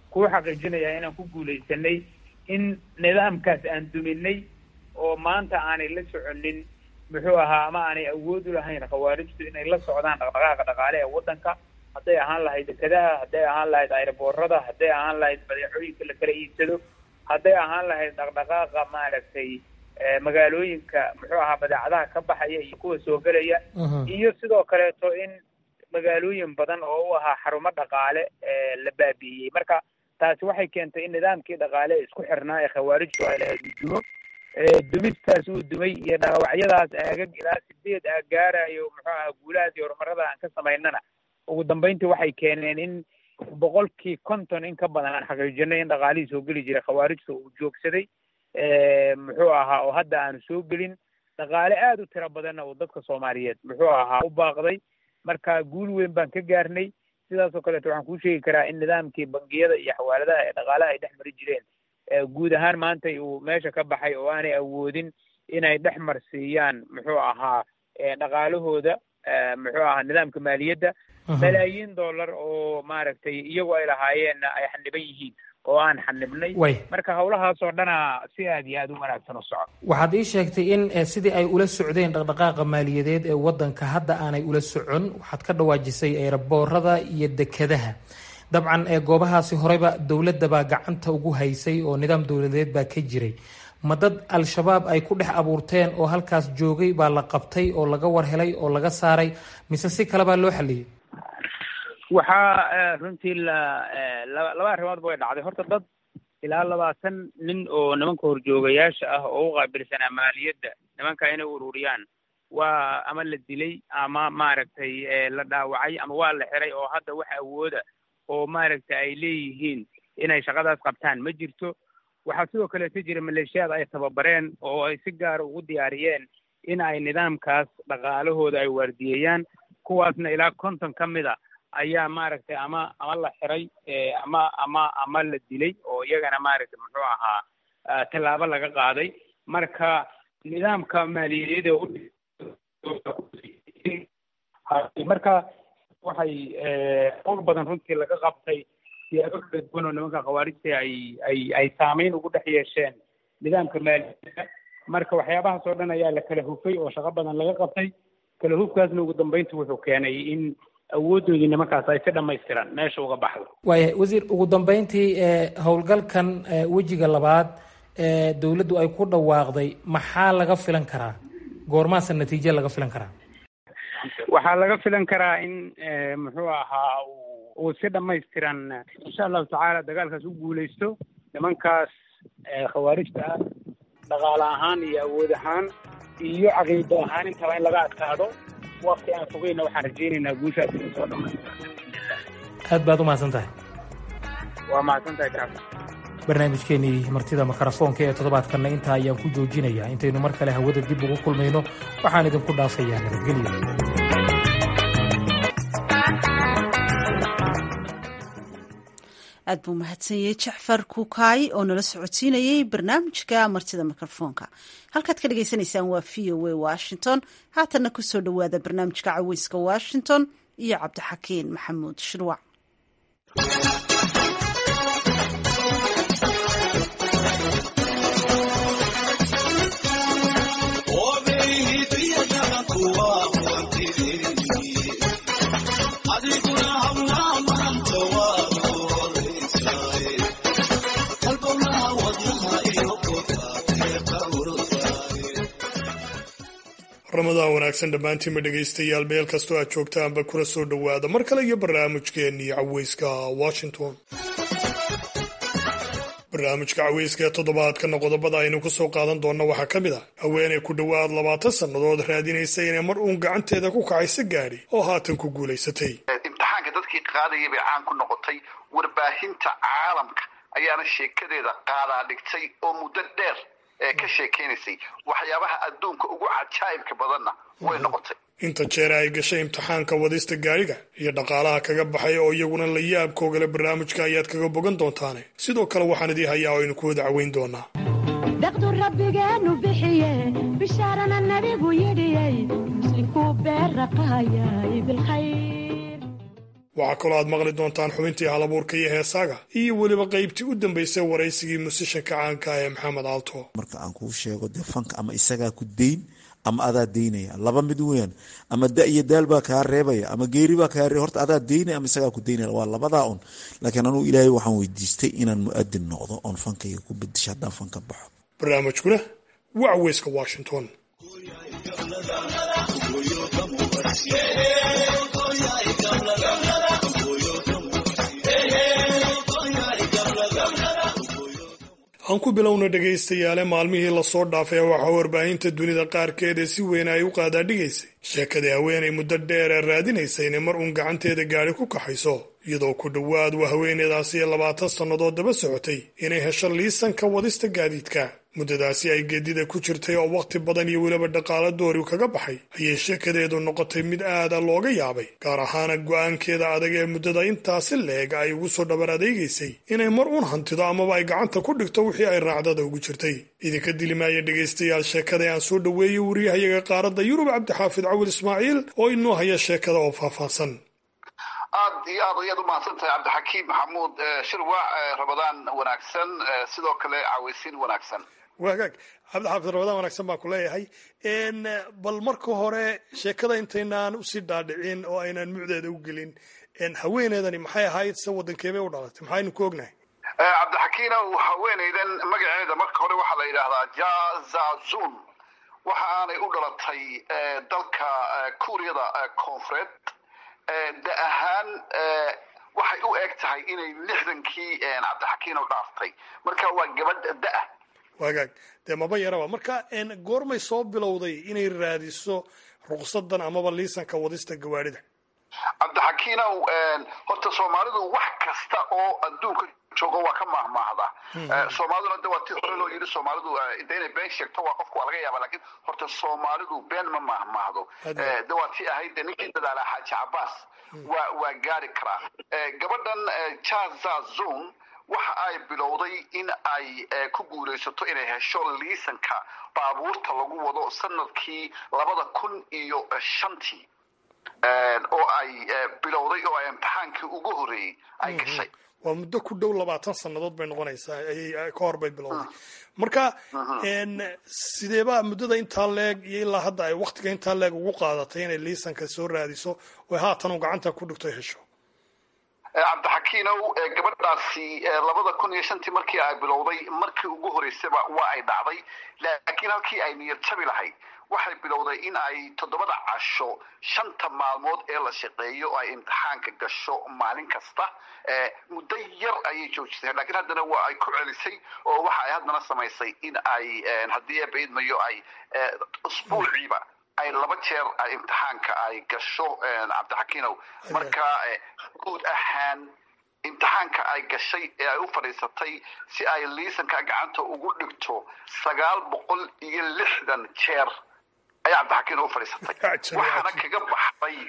kuu xaqiijinayaa inaan ku guulaysanay in nidaamkaas aan duminay oo maanta aanay la soconin muxuu ahaa ama aanay awood u lahayn khawaarijtu inay la socdaan dhaqdhaqaaqa dhaqaale ee waddanka hadday ahaan lahayd dekadaha hadday ahaan lahayd ayraboorada hadday ahaan lahayd badeecooyinka la kala iibsado hadday ahaan lahayd dhaqdhaqaaqa maaragtay magaalooyinka muxuu ahaa badeecadaha ka baxaya iyo kuwa soo gelaya iyo sidoo kaleeto in magaalooyin badan oo u ahaa xarumo dhaqaale la baabi'iyey marka taasi waxay keentay in nidaamkii dhaqaale isku xirnaa ee khawaarijtu ay lahayd uu dumo dumistaas uu dumay iyo dhaawacyadaas aagag ilaa sideed aag gaarayo muxuu ahaa guulahaas iyo horumarada aan ka samaynana ugu dambeyntii waxay keeneen in boqolkii konton in ka badan aan xaqiijinay in dhaqaalihii soo geli jiray khawaarijta uu joogsaday muxuu ahaa oo hadda aanu soo gelin dhaqaale aada u tiro badanna uu dadka soomaaliyeed muxuu ahaa u baaqday marka guul weyn baan ka gaarnay sidaasoo kaleeto waxaan kuu sheegi karaa in nidaamkii bangiyada iyo xawaaladaha ee dhaqaalaha ay dhex mari jireen guud ahaan maanta uu meesha ka baxay oo aanay awoodin inay dhex marsiiyaan muxuu ahaa dhaqaalahooda muxuu ahaa nidaamka maaliyadda malaayiin dollar oo maaragtay iyagu ay lahaayeenna ay xaniban yihiin oo aan xanibnay marka hawlahaasoo dhana si aad iyo aada u wanaagsan u soco waxaad ii sheegtay in sidii ay ula socdeen dhaqdhaqaaqa maaliyadeed ee waddanka hadda aanay ula socon waxaad ka dhawaajisay eeraboorada iyo dekadaha dabcan goobahaasi horeyba dowladda baa gacanta ugu haysay oo nidaam dowladeed baa ka jiray ma dad al-shabaab ay ku dhex abuurteen oo halkaas joogay baa la qabtay oo laga war helay oo laga saaray mise si kale baa loo xaliyey waxaa runtii la laba arrimoodba way dhacday horta dad ilaa labaatan nin oo nimanka horjoogayaasha ah oo u qaabilsanaa maaliyadda nimanka inay ururiyaan waa ama la dilay ama maaragtay la dhaawacay ama waa la xiray oo hadda wax awooda oo maaragtay ay leeyihiin inay shaqadaas qabtaan ma jirto waxaa sidoo kaleeto jira maleeshiyaad ay tababareen oo ay si gaara ugu diyaariyeen in ay nidaamkaas dhaqaalahooda ay waardiyeeyaan kuwaasna ilaa konton ka mid a ayaa maaragtay ama ama la xiray ama ama ama la dilay oo iyagana maaragtay muxuu ahaa tallaabo laga qaaday marka nidaamka maaliyadeed marka waxay qowl badan runtii laga qabtay siyaabo kala duwan oo nimanka khawaarijta ay ay ay saameyn ugu dhex yeesheen nidaamka maaliyadda marka waxyaabahaas oo dhan ayaa la kala hufay oo shaqo badan laga qabtay kala hufkaasna ugu dambeynta wuxuu keenay in awoodoodii nimankaas ay si dhammaystiran meesha uga baxdo waaya wasiir ugu dambeyntii howlgalkan wejiga labaad ee dowladdu ay ku dhawaaqday maxaa laga filan karaa goormaasa natiijo laga filan karaa waxaa laga filan karaa in muxuu ahaa uu si dhammaystiran insha allahu tacaala dagaalkaas u guulaysto nimankaas khawaarijta ah dhaqaale ahaan iyo awood ahaan iyo caqiido ahaan intaba in laga adkaado wakti aan fogeyna waxaan rajaynaynaa guushaas inay soo dhamaystirto aad baad u mahadsan tahay waa mahadsan tahay kacab barnaamijkeenii martida makarafoonka ee toddobaadkanna intaa ayaan ku joojinayaa intaynu mar kale hawada dib ugu kulmayno waxaan idinku dhaafayaa nabadgelyo aad buu mahadsanyey jacfar kukaay oo nala socodsiinayey barnaamijka martida mikrofoonka halkaad ka dhagaysanaysaan waa v o a washington haatanna kusoo dhowaada barnaamijka caweyska washington iyo cabdixakiin maxamuud shirwac ramadaan wanaagsan dhammaantiinma dhegaystayaal meel kastoo aad joogtaanba kuna soo dhowaada mar kale iyo barnaamijkeennii caweyska washington barnaamijka caweyska ee toddobaadkana qodobada aynu ku soo qaadan doonna waxaa ka mid ah haweenay ku dhowaad labaatan sannadood raadinaysa inay mar uun gacanteeda ku kacaysa gaadhi oo haatan ku guulaysatay imtixaanka dadkii qaadayay bay caan ku noqotay warbaahinta caalamka ayaana sheekadeeda qaadaa dhigtay oo muddo dheer ee ka sheekaynaysay waxyaabaha adduunka ugu cajaa'ibka badanna way noqotay inta jeer ay gashay imtixaanka wadista gaadhiga iyo dhaqaalaha kaga baxay oo iyaguna la yaabkoogale barnaamijka ayaad kaga bogan doontaane sidoo kale waxaan idii hayaa oo aynu ku wada caweyn doonaa daqdu rabbigeenu bixiye bishaarana nabigu yidhiyey muslinkuu beerraqaayay bilkhayr waxaa kaloo aad maqli doontaan xubintii halabuurka iyo heesaaga iyo weliba qaybtii u dambaysay waraysigii musishanka caanka ee maxamed aalto marka aan kuu sheego dee fanka ama isagaa ku dayn ama adaa daynaya laba mid weyan ama da iyo daal baa kaa reebaya ama geeri baa kaa reeb horta adaa daynaya ama isagaa ku daynaya waa labadaa un laakiin anugu ilaahay waxaan weydiistay inaan mu-adin noqdo oon fankayga ku bedisho haddaan fanka baxo barnaamijkuna waa caweyska washington aan ku bilowna dhegaystayaale maalmihii lasoo dhaafay waxaa warbaahinta dunida qaarkeed ee si weyn ay u qaadaadhigaysay sheekadii haweenay muddo dheer ee raadinaysa inay mar uun gacanteeda gaadhi ku kaxayso iyadoo ku dhowaad waa haweeneydaasi ee labaatan sannadood daba socotay inay hesho liisanka wadista gaadiidka muddadaasi ay geedida ku jirtay oo wakhti badan iyo weliba dhaqaalo doori kaga baxay ayay sheekadeedu noqotay mid aada looga yaabay gaar ahaana go'aankeeda adag ee muddada intaasi leeg ay ugu soo dhabar adeegaysay inay mar uun hantido amaba ay gacanta ku dhigto wixii ay raacdada ugu jirtay idinka dilimaaya dhegaystayaal sheekada aan soo dhoweeyey wariyahayaga qaaradda yurub cabdixaafid cawil ismaaciil oo inoo haya sheekada oo faahfaahsan aad iyo aad ayaad umahadsan tahay cabdixakiim maxamuud shirwac rabadaan wanaagsan sidoo kale caweysiin wanaagsan waagaag cabdixaafid rabadaan wanaagsan baan ku leeyahay bal marka hore sheekada intaynaan usii dhaadhicin oo aynaan mucdeeda u gelin haweeneedani maxay ahayd se waddankeebay u dhalatay maxaynu ku ognahay cabdixakiinow haweeneydan magaceeda marka hore waxaa la yidhaahdaa jazazun waxa aanay u dhalatay dalka kuuriyada koonfureed da ahaan waxay u eg tahay inay lixdankii cabdixakiinow dhaaftay marka waa gabadh da-ah waagaag dee maba yaraba marka goormay soo bilowday inay raadiso ruqsadan amaba liisanka wadista gawaarida cabdixakiinow horta soomaalidu wax kasta oo adduunka joogo waa ka maahmaahda soomaaliduna de waa ti hore loo yidhi soomaalidu de inay been sheegto waa qofka waa laga yaaba lakin horta soomaalidu been ma maahmaahdo de waa ti ahayd de ninkii dadaala xaaji cabaas waa waa gaari karaa gabadhan jazazon waxa ay bilowday in ay ku guulaysato inay hesho liisanka baabuurta lagu wado sanadkii labada kun iyo shantii oo ay bilowday oo ay imtixaankii ugu horreeyey ay gashay waa muddo ku dhow labaatan sannadood bay noqonaysaa ayay ka hor bay bilowday marka sideebaa muddada intaa leeg iyo ilaa hadda ay waktiga intaa leeg ugu qaadatay inay liisanka soo raadiso oo haatan uu gacanta ku dhigto hesho cabdixakiinow gabadhaasi labada kun iyo shantii markii ay bilowday markii ugu horeysaba waa ay dhacday laakiin halkii ay niyad jabi lahayd waxay bilowday in ay toddobada casho shanta maalmood ee la shaqeeyo ay imtixaanka gasho maalin kasta muddo yar ayay joojisay lakiin haddana waa ay ku celisay oo waxa ay haddana samaysay in ay haddii eebaidmayo ay usbuuciiba ay laba jeer imtixaanka ay gasho cabdixakiinow marka guud ahaan imtixaanka ay gashay ee ay u fadhiisatay si ay liisanka gacanta ugu dhigto sagaal boqol iyo lixdan jeer ayaa cabdixakiin u fadhiisatay waxaana kaga baxday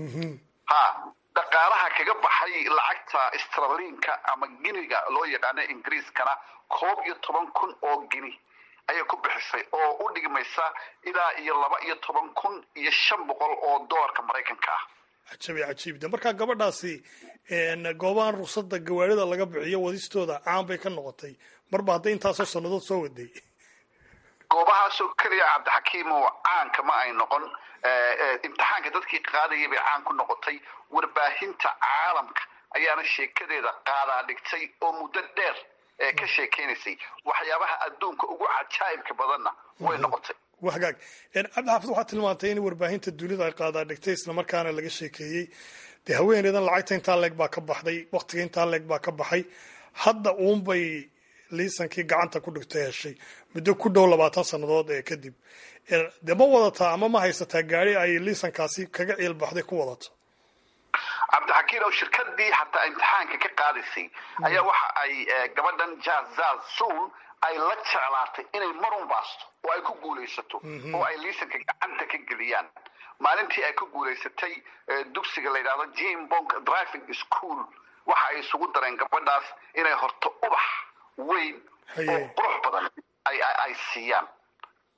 ha dhaqaalaha kaga baxay lacagta straliinka ama giniga loo yaqaano ingiriiskana koob iyo toban kun oo gini ayay ku bixisay oo u dhigmaysa ilaa iyo laba iyo toban kun iyo shan boqol oo doolarka maraykanka ah cajabi cajiibda markaa gabadhaasi goobahan ruqsadda gawaarida laga bixiyo wadistooda caan bay ka noqotay marba hadday intaasoo sannadood soo waday goobahaasoo keliya cabdixakiimo caanka ma ay noqon imtixaanka dadkii qaadayay bay caan ku noqotay warbaahinta caalamka ayaana sheekadeeda qaadaa dhigtay oo muddo dheer ee ka sheekeynaysay waxyaabaha adduunka ugu cajaa'ibka badanna way noqotay wagaag cabdixaafid waxaa tilmaantay in warbaahinta dunida ay qaadaa dhigtay islamarkaana laga sheekeeyey dee haweeneydan lacagta intaa leeg baa ka baxday waktiga intaa leeg baa ka baxay hadda uunbay liisankii gacanta ku dhigtay heshay muddo ku dhow labaatan sannadood ee kadib dee ma wadataa ama ma haysataa gaari ay liisankaasi kaga ciilbaxday ku wadato cabdixakiin oo shirkadii xataa imtixaanka ka qaadaysay ayaa waxa ay gabadhan jazazun ay la jeclaatay inay marun baasto oo ay ku guulaysato oo ay liisanka gacanta ka geliyaan maalintii ay ku guulaysatay dugsiga la yidhahdo jimbonk driving school waxa ay isugu dareen gabadhaas inay horto ubax weyn oo qurux badan ay siiyaan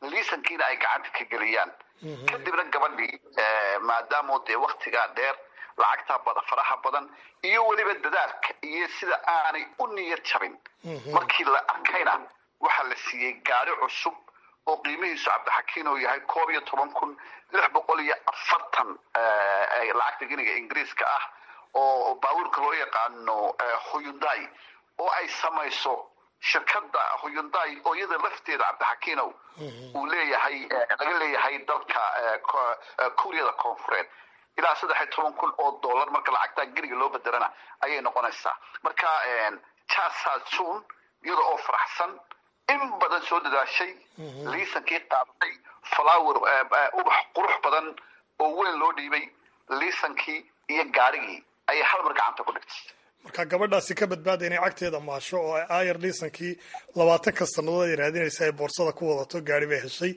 liisankiina ay gacanta ka geliyaan kadibna gabadhii maadaamo dee waktigaa dheer lacagta faraha badan iyo weliba dadaalka iyo sida aanay u niyad jabin markii la arkayna waxaa la siiyey gaari cusub oo qiimihiisu cabdixakiin uu yahay koob iyo toban kun lix boqol iyo afartan lacagta giniga ingiriiska ah oo baabuurka loo yaqaano huyundai oo ay samayso shirkadda huyundai oo iyada lafteeda cabdixakiinow uu leeyahay laga leeyahay dalka kuuriyada koonfureed ilaa saddex iyo toban kun oo dollar marka lacagtaa geniga loo bedelana ayay noqonaysaa marka jasasun iyada oo faraxsan in badan soo dadaashay liisankii qaadatay flower ubax qurux badan oo weyn loo dhiibay liisankii iyo gaarigii ayay hal mar gacanta ku dhigtay marka gabadhaasi ka badbaada inay cagteeda maasho oo ayar liisankii labaatanka sannadood ay raadinaysa ay boorsada ku wadato gaari bay heshay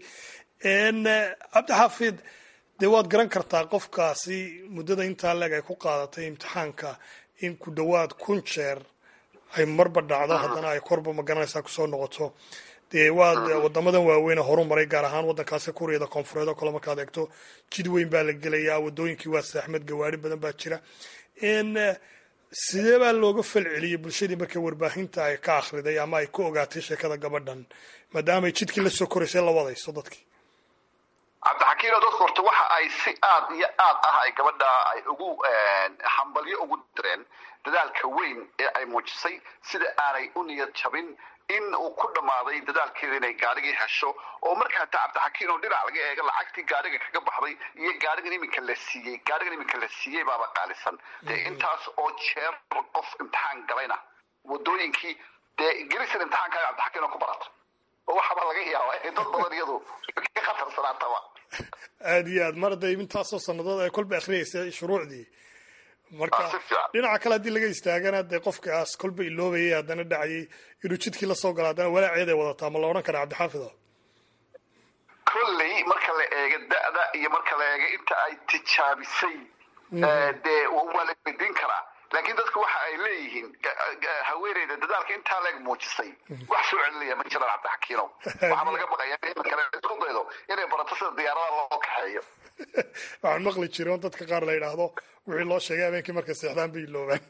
cabdixaafid dee waad garan kartaa qofkaasi muddada intaa leeg ay ku qaadatay imtixaanka in ku dhowaad kun jeer ay marba dhacdo haddana ay korba magaranaysaa kusoo noqoto dee waad wadamadan waaweyne horu maray gaar ahaan waddankaasi kuuriyada koonfureed oo kale markaad eegto jid weyn baa la gelayaa wadooyinkii waa saaxmed gawaari badan baa jira sidee baa looga falceliyey bulshadii markay warbaahinta ay ka akhriday ama ay ku ogaatay sheekada gabadhan maadaamay jidkii la soo koraysay la wadayso dadkii cabdixakiino dadku horta waxa ay si aad iyo aad ah ay gabadha ay ugu hambalyo ugu direen dadaalka weyn ee ay muujisay sida aanay u niyad jabin in uu ku dhammaaday dadaalkeeda inay gaarigii hesho oo markaa ta cabdixakiin oo dhinac laga eega lacagtii gaariga kaga baxday iyo gaarigan iminka la siiyey gaarigan iminka la siiyey baaba qaalisan dee intaas oo jeer qof imtixaan galayna wadooyinkii dee ingiriisan imtixaankaaga cabdixakiin oo ku barata oo waxaaba laga yaabaa inay dad badan iyadu ka khatarsanaataba aada iyo aad mar hadday intaasoo sannadood ay kolba akhriyaysa shuruucdii marka dhinaca kale haddii laga istaagana dee qofkaas kolba iloobayay haddana dhacayay inuu jidkii lasoo galo haddana walaaceed ay wadataa ma la odhan kara cabdixaafido kolley marka la eego da'da iyo marka la eego inta ay tijaabisay dee waa la weydiin karaa laakiin dadku waxa ay leeyihiin haweeneyda dadaalka intaa leeg muujisay wax soo celinaya ma jiraan cabdixakiinow waxaaba laga baqaya in kale isku daydo inay barato sida diyaaradaha loo kaxeeyo waxaan maqli jiray on dadka qaar la yidhaahdo wixii loo sheegay habeenkii markay seexdaan bay iloobaan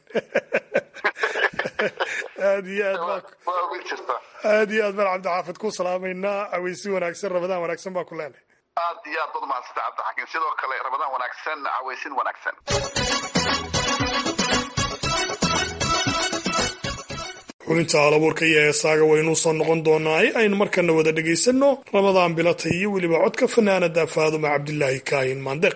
aad iyo aad aad iyo aad baan cabdixaafid ku salaamaynaa caweysi wanaagsan rabadaan wanaagsan baa ku leenahay aad iyo aad bad mahadsanta cabdixakiin sidoo kale rabadaan wanaagsan caweysin wanaagsan xubinta halabuurka iyo heesaaga waynuu soo noqon doonaa aynu markana wada dhegaysanno ramadaan bilatay iyo weliba codka fanaanada faaduma cabdilaahi kaahin maandeq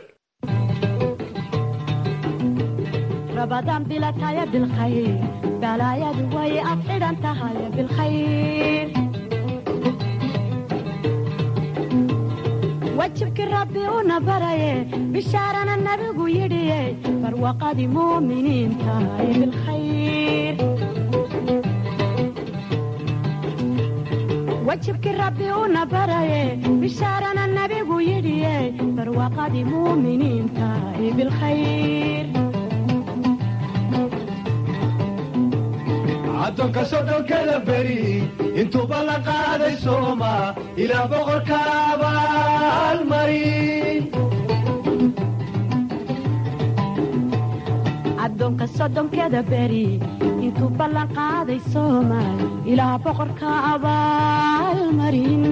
rabadaan bilataya bilkhayr balaayadu way ad xidhan tahay bilkhayr wajibkii rabbi una baraye bishaarana nabigu yidhiye barwaqadii muuminiin tahay bilkhayr wajibkii rabbi una baraye bishaarana nabigu yidhiye barwaqadii muuminiin tahay bilkhayr addoonka soddonkada beri intuuba la qaaday sooma ilaa boqorka abaalmarin addoonka soddonkeda beri intuu ballan qaaday soomaal ilaa boqorka abaalmarin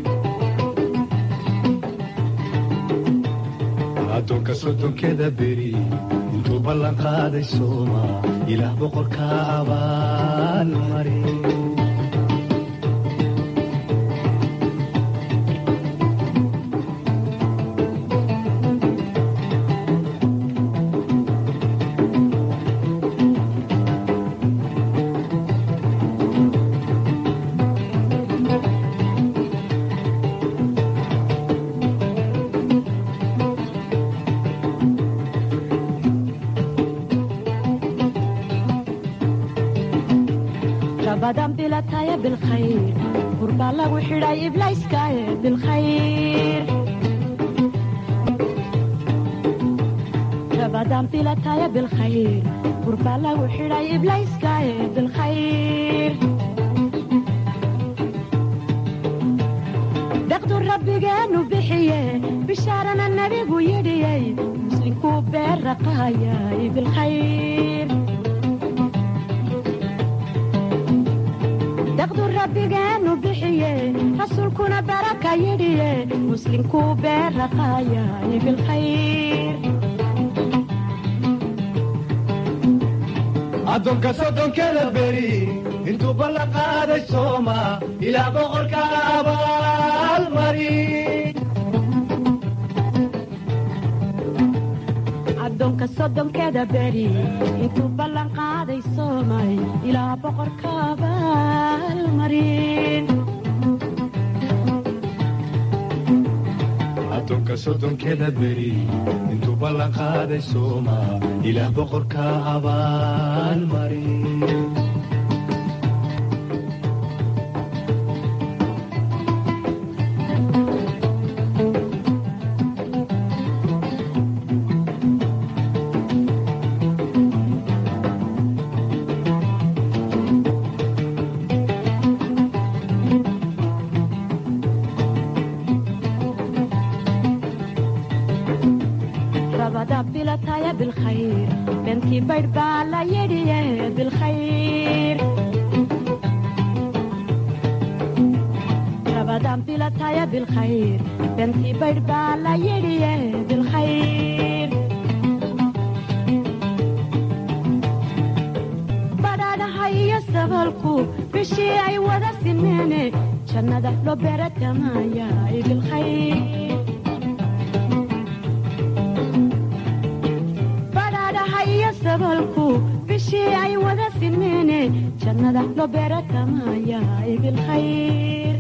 addoonka soddonkeda beri intuu ballan qaaday sooma ilaah boqorka abaalmarin rabadan bilataya bilkhayr burbaa lagu xidhay iblayskaaye bilkhayr rabadan bilataya bilkhayr burbaa lagu xidhay iblayskaaye bilkhayr deqdu rabbigeenu bixiye bishaarana nabigu yidhiyey muslinkuu beerraqaayay bilkhayr deqdu rabbigeenu bixiye rasuulkuna baraka yidhiye muslinkuu beerraqaayay bilkhayr addoonka soddonkeda beri intuu ballan qaaday sooma ilaa boqorka abaalmari addoonka soddonkeda beri intuu ballan qaaday soomay ilaa boqorka abaalmarin addoonka soddonkeda beri intuu ballan qaaday sooma ilaa boqorka abaalmari rabada bilataya bilkhayr beentii baydh baa la yidhiye bilkhayr rabadan bilataya bilkhayr beentii baydh baa la yidhiye bilkhayr badhaadhaha iyo sabalku bishii ay wada simeene jannada loo beeratamaya bilkhayr badhaadhaha iyo sabalku bishii ay wada simeene jannada loo beeratamaya bilkhayr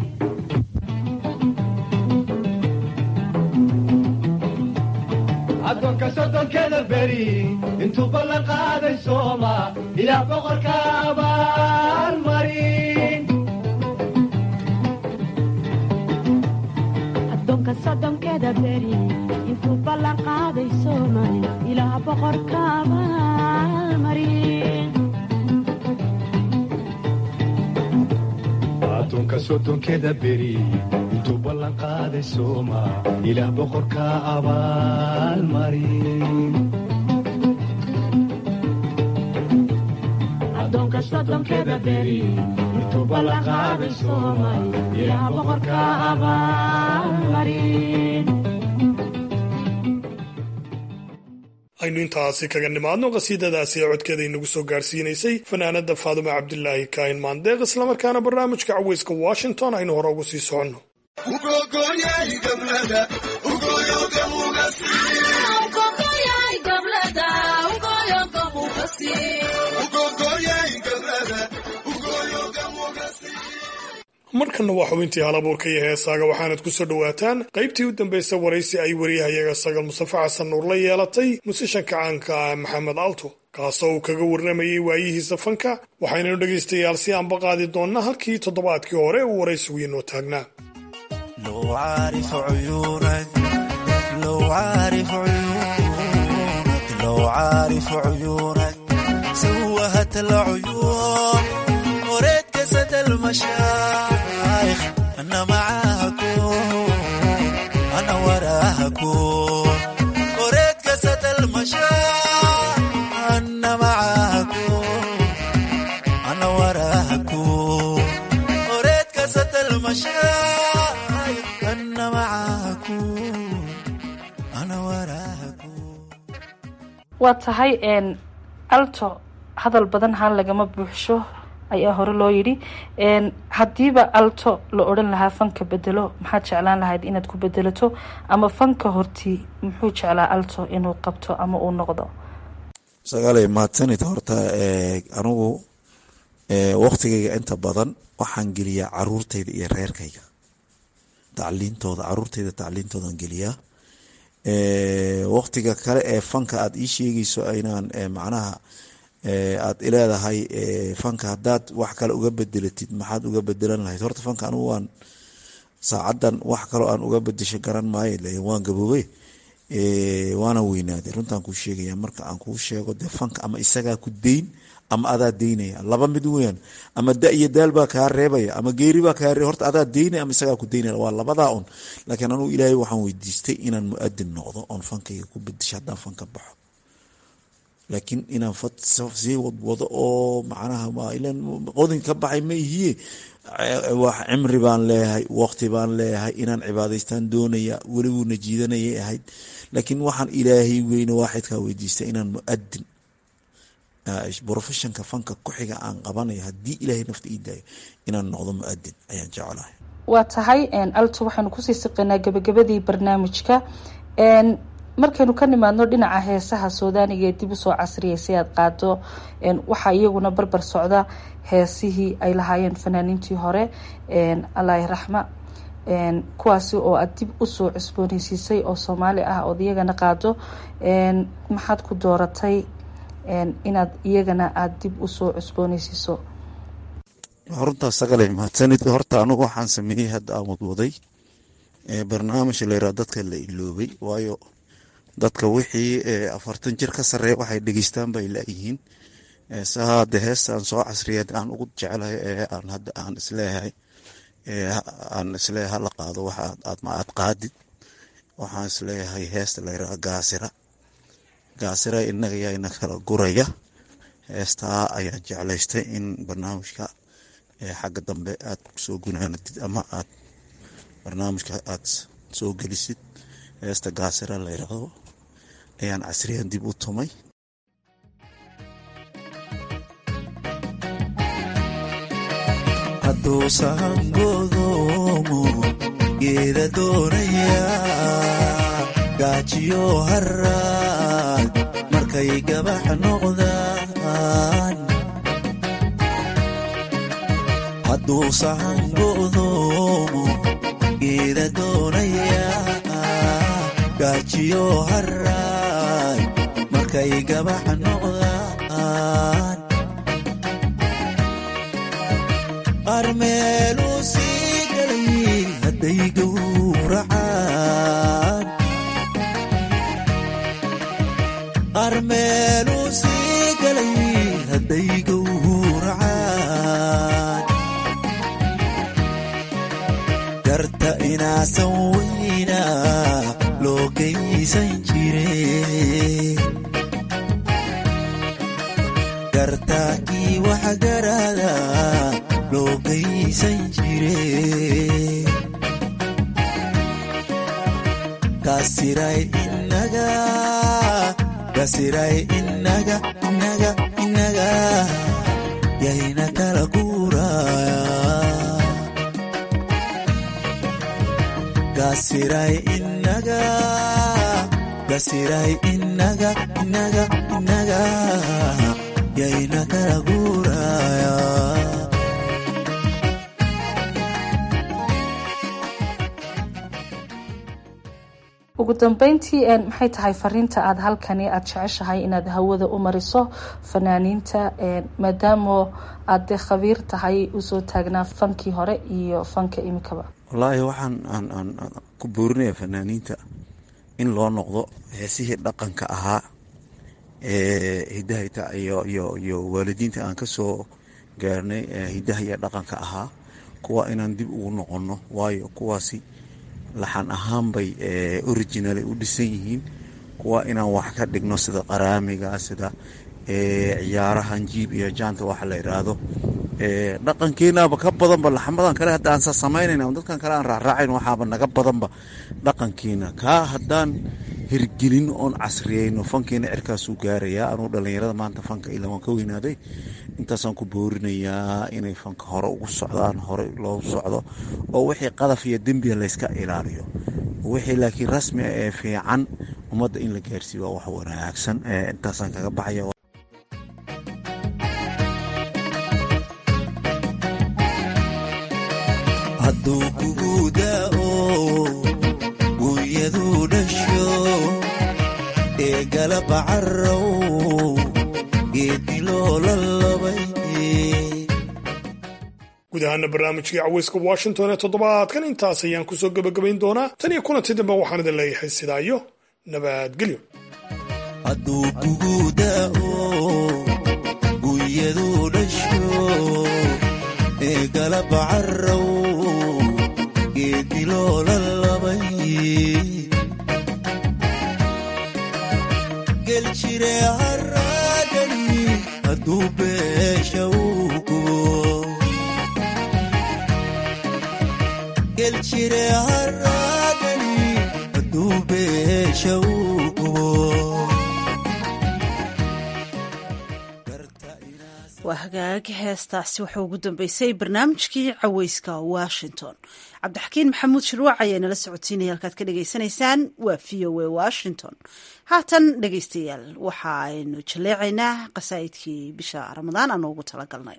addoonka soddonkeda beri intuu ballan qaaday sooma ilaa boqorka abaalmari addoonka soddonkeda beri intuu ballan qaaday soomay ilaa boqorka abaalmarin addoonka soddonkeda beri intuu ballan qaaday sooma ilaa boqorka abaalmari addoonka soddonkeda beri intuu ballan qaaday soomay ilaa boqorka abaalmarin aynu intaasi kaga nimaadno qasiidadaasi ee codkeeda inagu soo gaarsiinaysay fanaanada faadume cabdilaahi kaahin maandeeq islamarkaana barnaamijka caweyska washington aynu hore ugu sii soconno markanna waa xubintii halabuurka iyo heesaaga waxaanad ku soo dhowaataan qaybtii u dambaysa waraysi ay wariyahayaga sagal mustafe xasan nuur la yeelatay musishanka caanka ah maxamed alto kaasoo uu kaga warramayey waayihiisa fanka waxaynanu dhegaystayaal si aanba qaadi doonnaa halkii toddobaadkii hore uu waraysigu inoo taagnaa جسد المشايخ أنا معاكم أنا وراكم أريد جسد المشايخ أنا معاكم أنا وراكم أريد جسد المشايخ أنا معاكم أنا وراكم waa tahay alto hadal badan haan lagama buuxsho ayaa hore loo yidhi haddiiba alto la odhan lahaa fanka bedelo maxaad jeclaan lahayd inaad ku bedelato ama fanka hortii muxuu jeclaa alto inuu qabto ama uu noqdo sagaalay mahadsanid horta anigu waktigayga inta badan waxaan geliyaa caruurtayda iyo reerkayga tacliintooda caruurtayda tacliintoodan geliyaa waktiga kale ee fanka aada ii sheegayso inaan macnaha aad ileedahay fanka haddaad wax kale uga bedelatid maxaad uga bedelan lahayd horta fanka anigu waan saacadan wax kaloo aan uga bedesho garan maayo waan gaboobey waana weynaaday runtaan kuu sheegaya marka aan kuu sheego dee fanka ama isagaa ku deyn ama adaa deynaya laba mid weyan ama da iyo daal baa kaa reebaya ama geeri baa kaa reeb horta adaa deynaya ama isagaa ku deynaya waa labadaa un laakiin anugu ilaahay waxaan weydiistay inaan mu-adin noqdo oon fankayga ku bedisho haddaan fanka baxo laakiin inaan sii wadwado oo macnaha qodin ka baxay ma ihiye wax cimri baan leeyahay waqti baan leeyahay inaan cibaadaystaan doonaya weliguuna jiidanayay ahayd laakiin waxaan ilaahay weyne waaxidkaa weydiistay inaan mu-adin brofessionka fanka ku-xiga aan qabanayo haddii ilaahay nafta ii daayo inaan noqdo mu-adin ayaan jeclahay waa tahay alto waxaynu kusii siqaynaa gabagabadii barnaamijka markaynu ka nimaadno dhinaca heesaha suudaaniga ee dib usoo casriyay si aad qaado waxaa iyaguna barbar socda heesihii ay lahaayeen fanaaniintii hore allahi raxma kuwaasi oo aad dib usoo cusbooneysiisay oo soomaali ah ood iyagana qaado maxaad ku dooratay inaad iyagana aada dib usoo cusbooneysiiso runtaas sagale mahadsanid horta anugu waxaan sameeyey hadda aan wadwaday barnaamij layraa dadka la iloobay waayo dadka wixii afartan jir ka sareeya waxay dhegeystaan bay laayihiin saade heestaan soo casriyeed aan ugu jeclahay ee aan hadda aan isleeyahay aan isleeyahay hala qaado waxa aad qaadid waxaan isleeyahay heesta layraa gaasira gaasira inaga yaana kala guraya heestaa ayaan jeclaystay in barnaamijka xagga dambe aad kusoo gunaanadid ama aad barnaamijka aad soo gelisid heesta gaasira layraahdo ayaan casriyan dib u tumay hadduu sahangodoomo geeda doonaya gaajiyo haraad markay gabax noqdaan hadduu sahangodoomo geeda doonaya gaajiyo haraad markay gabax noqdaan qaar meeluu sii galay hadday gowracaan qaar meeluu sii galay hadday gowracaan garta inaasan weyna loo geysan jire gartaakii wax garada loo geysan jire kasiray inaga kasiray inaga inaga inaga yayna kala guuraya kasiray inaga kasiray inaga inaga inaga yayna kala guuraya ugu dambeyntii maxay tahay fariinta aada halkani aada jeceshahay inaad hawada u mariso fanaaniinta maadaamo aad dee khabiir tahay usoo taagnaa fankii hore iyo fanka imikaba wallaahi waxaan aan aan ku boorinaya fanaaniinta in loo noqdo heesihii dhaqanka ahaa ee hidahayta iyo iyo iyo waalidiinta aan kasoo gaarnay hidaha iyo dhaqanka ahaa kuwa inaan dib ugu noqono waayo kuwaasi laxan ahaan bay originally u dhisan yihiin kuwa inaan wax ka dhigno sida qaraamiga sida ciyaarahan jiib iyo jaanta waxa la yidhaahdo dhaqankeenaba ka badanba laxamadan kale hadda aansa samaynayna dadkan kale aan raacraacayn waxaaba naga badanba dhaqankiina kaa haddaan hirgelin oon casriyeyno fankiina cirkaasuu gaarayaa anuu dhallinyarada maanta fanka ilaa waan ka weynaaday intaasaan ku boorinayaa inay fanka hore ugu socdaan hore loo socdo oo wixii qadaf iyo dembiga layska ilaaliyo wixii laakiin rasmi ah ee fiican ummadda in la gaarsiiyo waa wax wanaagsan intaasaan kaga baxaya hadduu kugu da'o gunyaduu dhasho ee galaba carrow geeddi loola labay guud ahaana barnaamijkii caweyska washington ee toddobaadkan intaas ayaan kusoo gebagabayn doonaa tan iyo kulanti dambe waxaan idin leeyahay sidaa iyo nabadgelyo hadduu kugu da'o gunyadu dhasho ee galaba carrow geedi loola labay geljire haraadani hadduu beesha uu kubo geljire haraadani hadduu beesha uu kubo waa hagaag heestaasi waxaa ugu dambeysay barnaamijkii caweyska washington cabdixakiin maxamuud shirwac ayaa nala socodsiinaya halkaad ka dhagaysanaysaan waa v o a washington haatan dhegaystayaal waxa aynu jaleecaynaa qasaa'idkii bisha ramadaan aan ugu talagalnay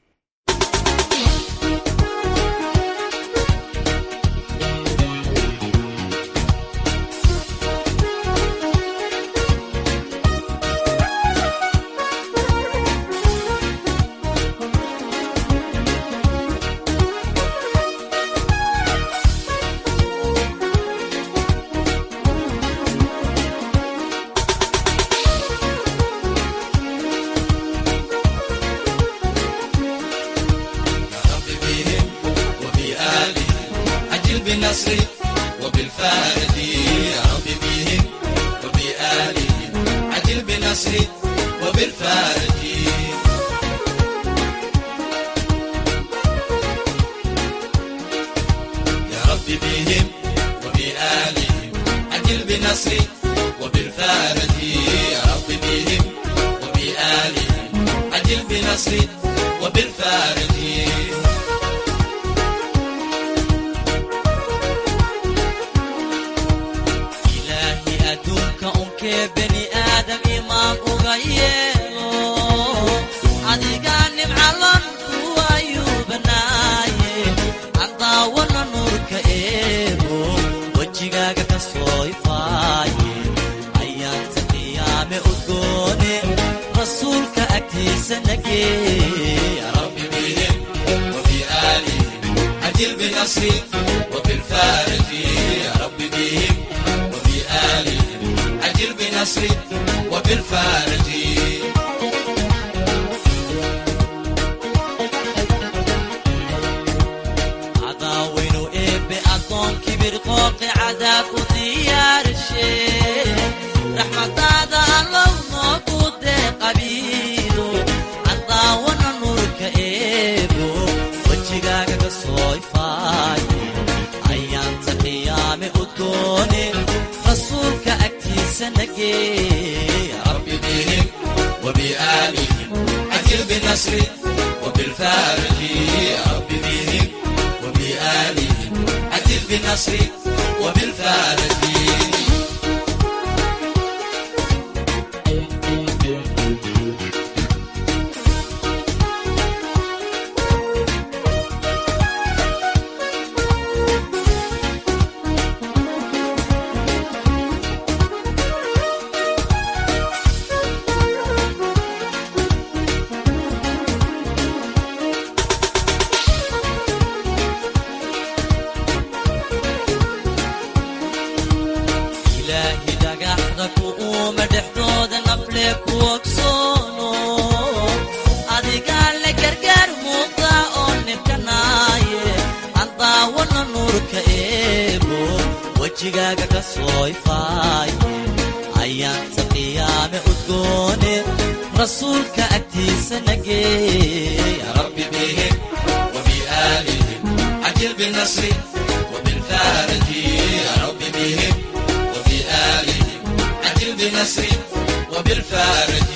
بالنصر وبالفارق يا رب بهم وبآلهم عجل بالنصر وبالفارق يا رب بهم وبآلهم عجل بالنصر وبالفارق يا رب بهم وبآلهم عجل بالنصر وبالفارق ilaahi adduunka unkee beni aadam imaan uga yeelo adigaa nimcalon kuwayuu banaaye aan daawana nuurka eego wejigaaga ka soo ifaaye ayaanta qiyaame udgoone rasuulka agtiisa nagee ya rabbi bihim وبآلهم عجل بنصري وبالفارق يا رب بهم وبآلهم عجل بنصري وبالفارق cadaawaynu eebbe addoonkii birqooqi cadaabku diyaarshe raxmadaada allow noogu deeqabiido cadaawana nuurka eebo wejigaaga ka soo ifaaye ayaanta qiyaame udgoone rasuulka agtiisa nagee ya rabbi bihim وبآلهم عجل بنصري وبالفارق يا رب بهم وبآلهم عجل بنصري وبالفارق ilaahi dhagaxda ku uuma dhexdooda nafle ku ogsoono adigaa le gargaar muuqda oo nibkanaaye aan daawana nuurka eebo wejigaaga ka soo ifaaye ayaanta qiyaame udgoone rasuulka agtiisa nagee ya rabbi bihim وبآلهم عجل بالنصر وبالفارق يا رب بهم وبآلهم عجل بنصري وبالفارق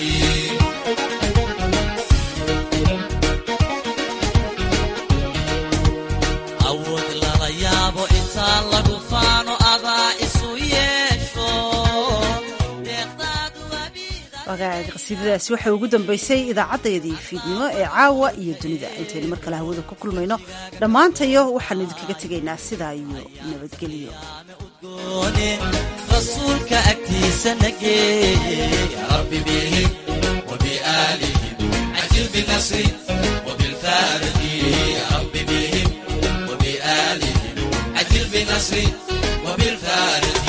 awood lala yaabo intaa lagu faano adaa isu yeesho wagaag qasiidadaasi waxay ugu dambeysay idaacaddayadii fiidnimo ee caawa iyo dunida intaynu mar kale hawada ku kulmayno dhammaantayo waxaanu idinkaga tegaynaa sidaa iyo nabadgelyo goone rasuulka agtiisa nagee ya rabbi bihim وبآلهم عجل بنصري وبالفارق يا رب بهم وبآلهم عجل بنصري وبالفارق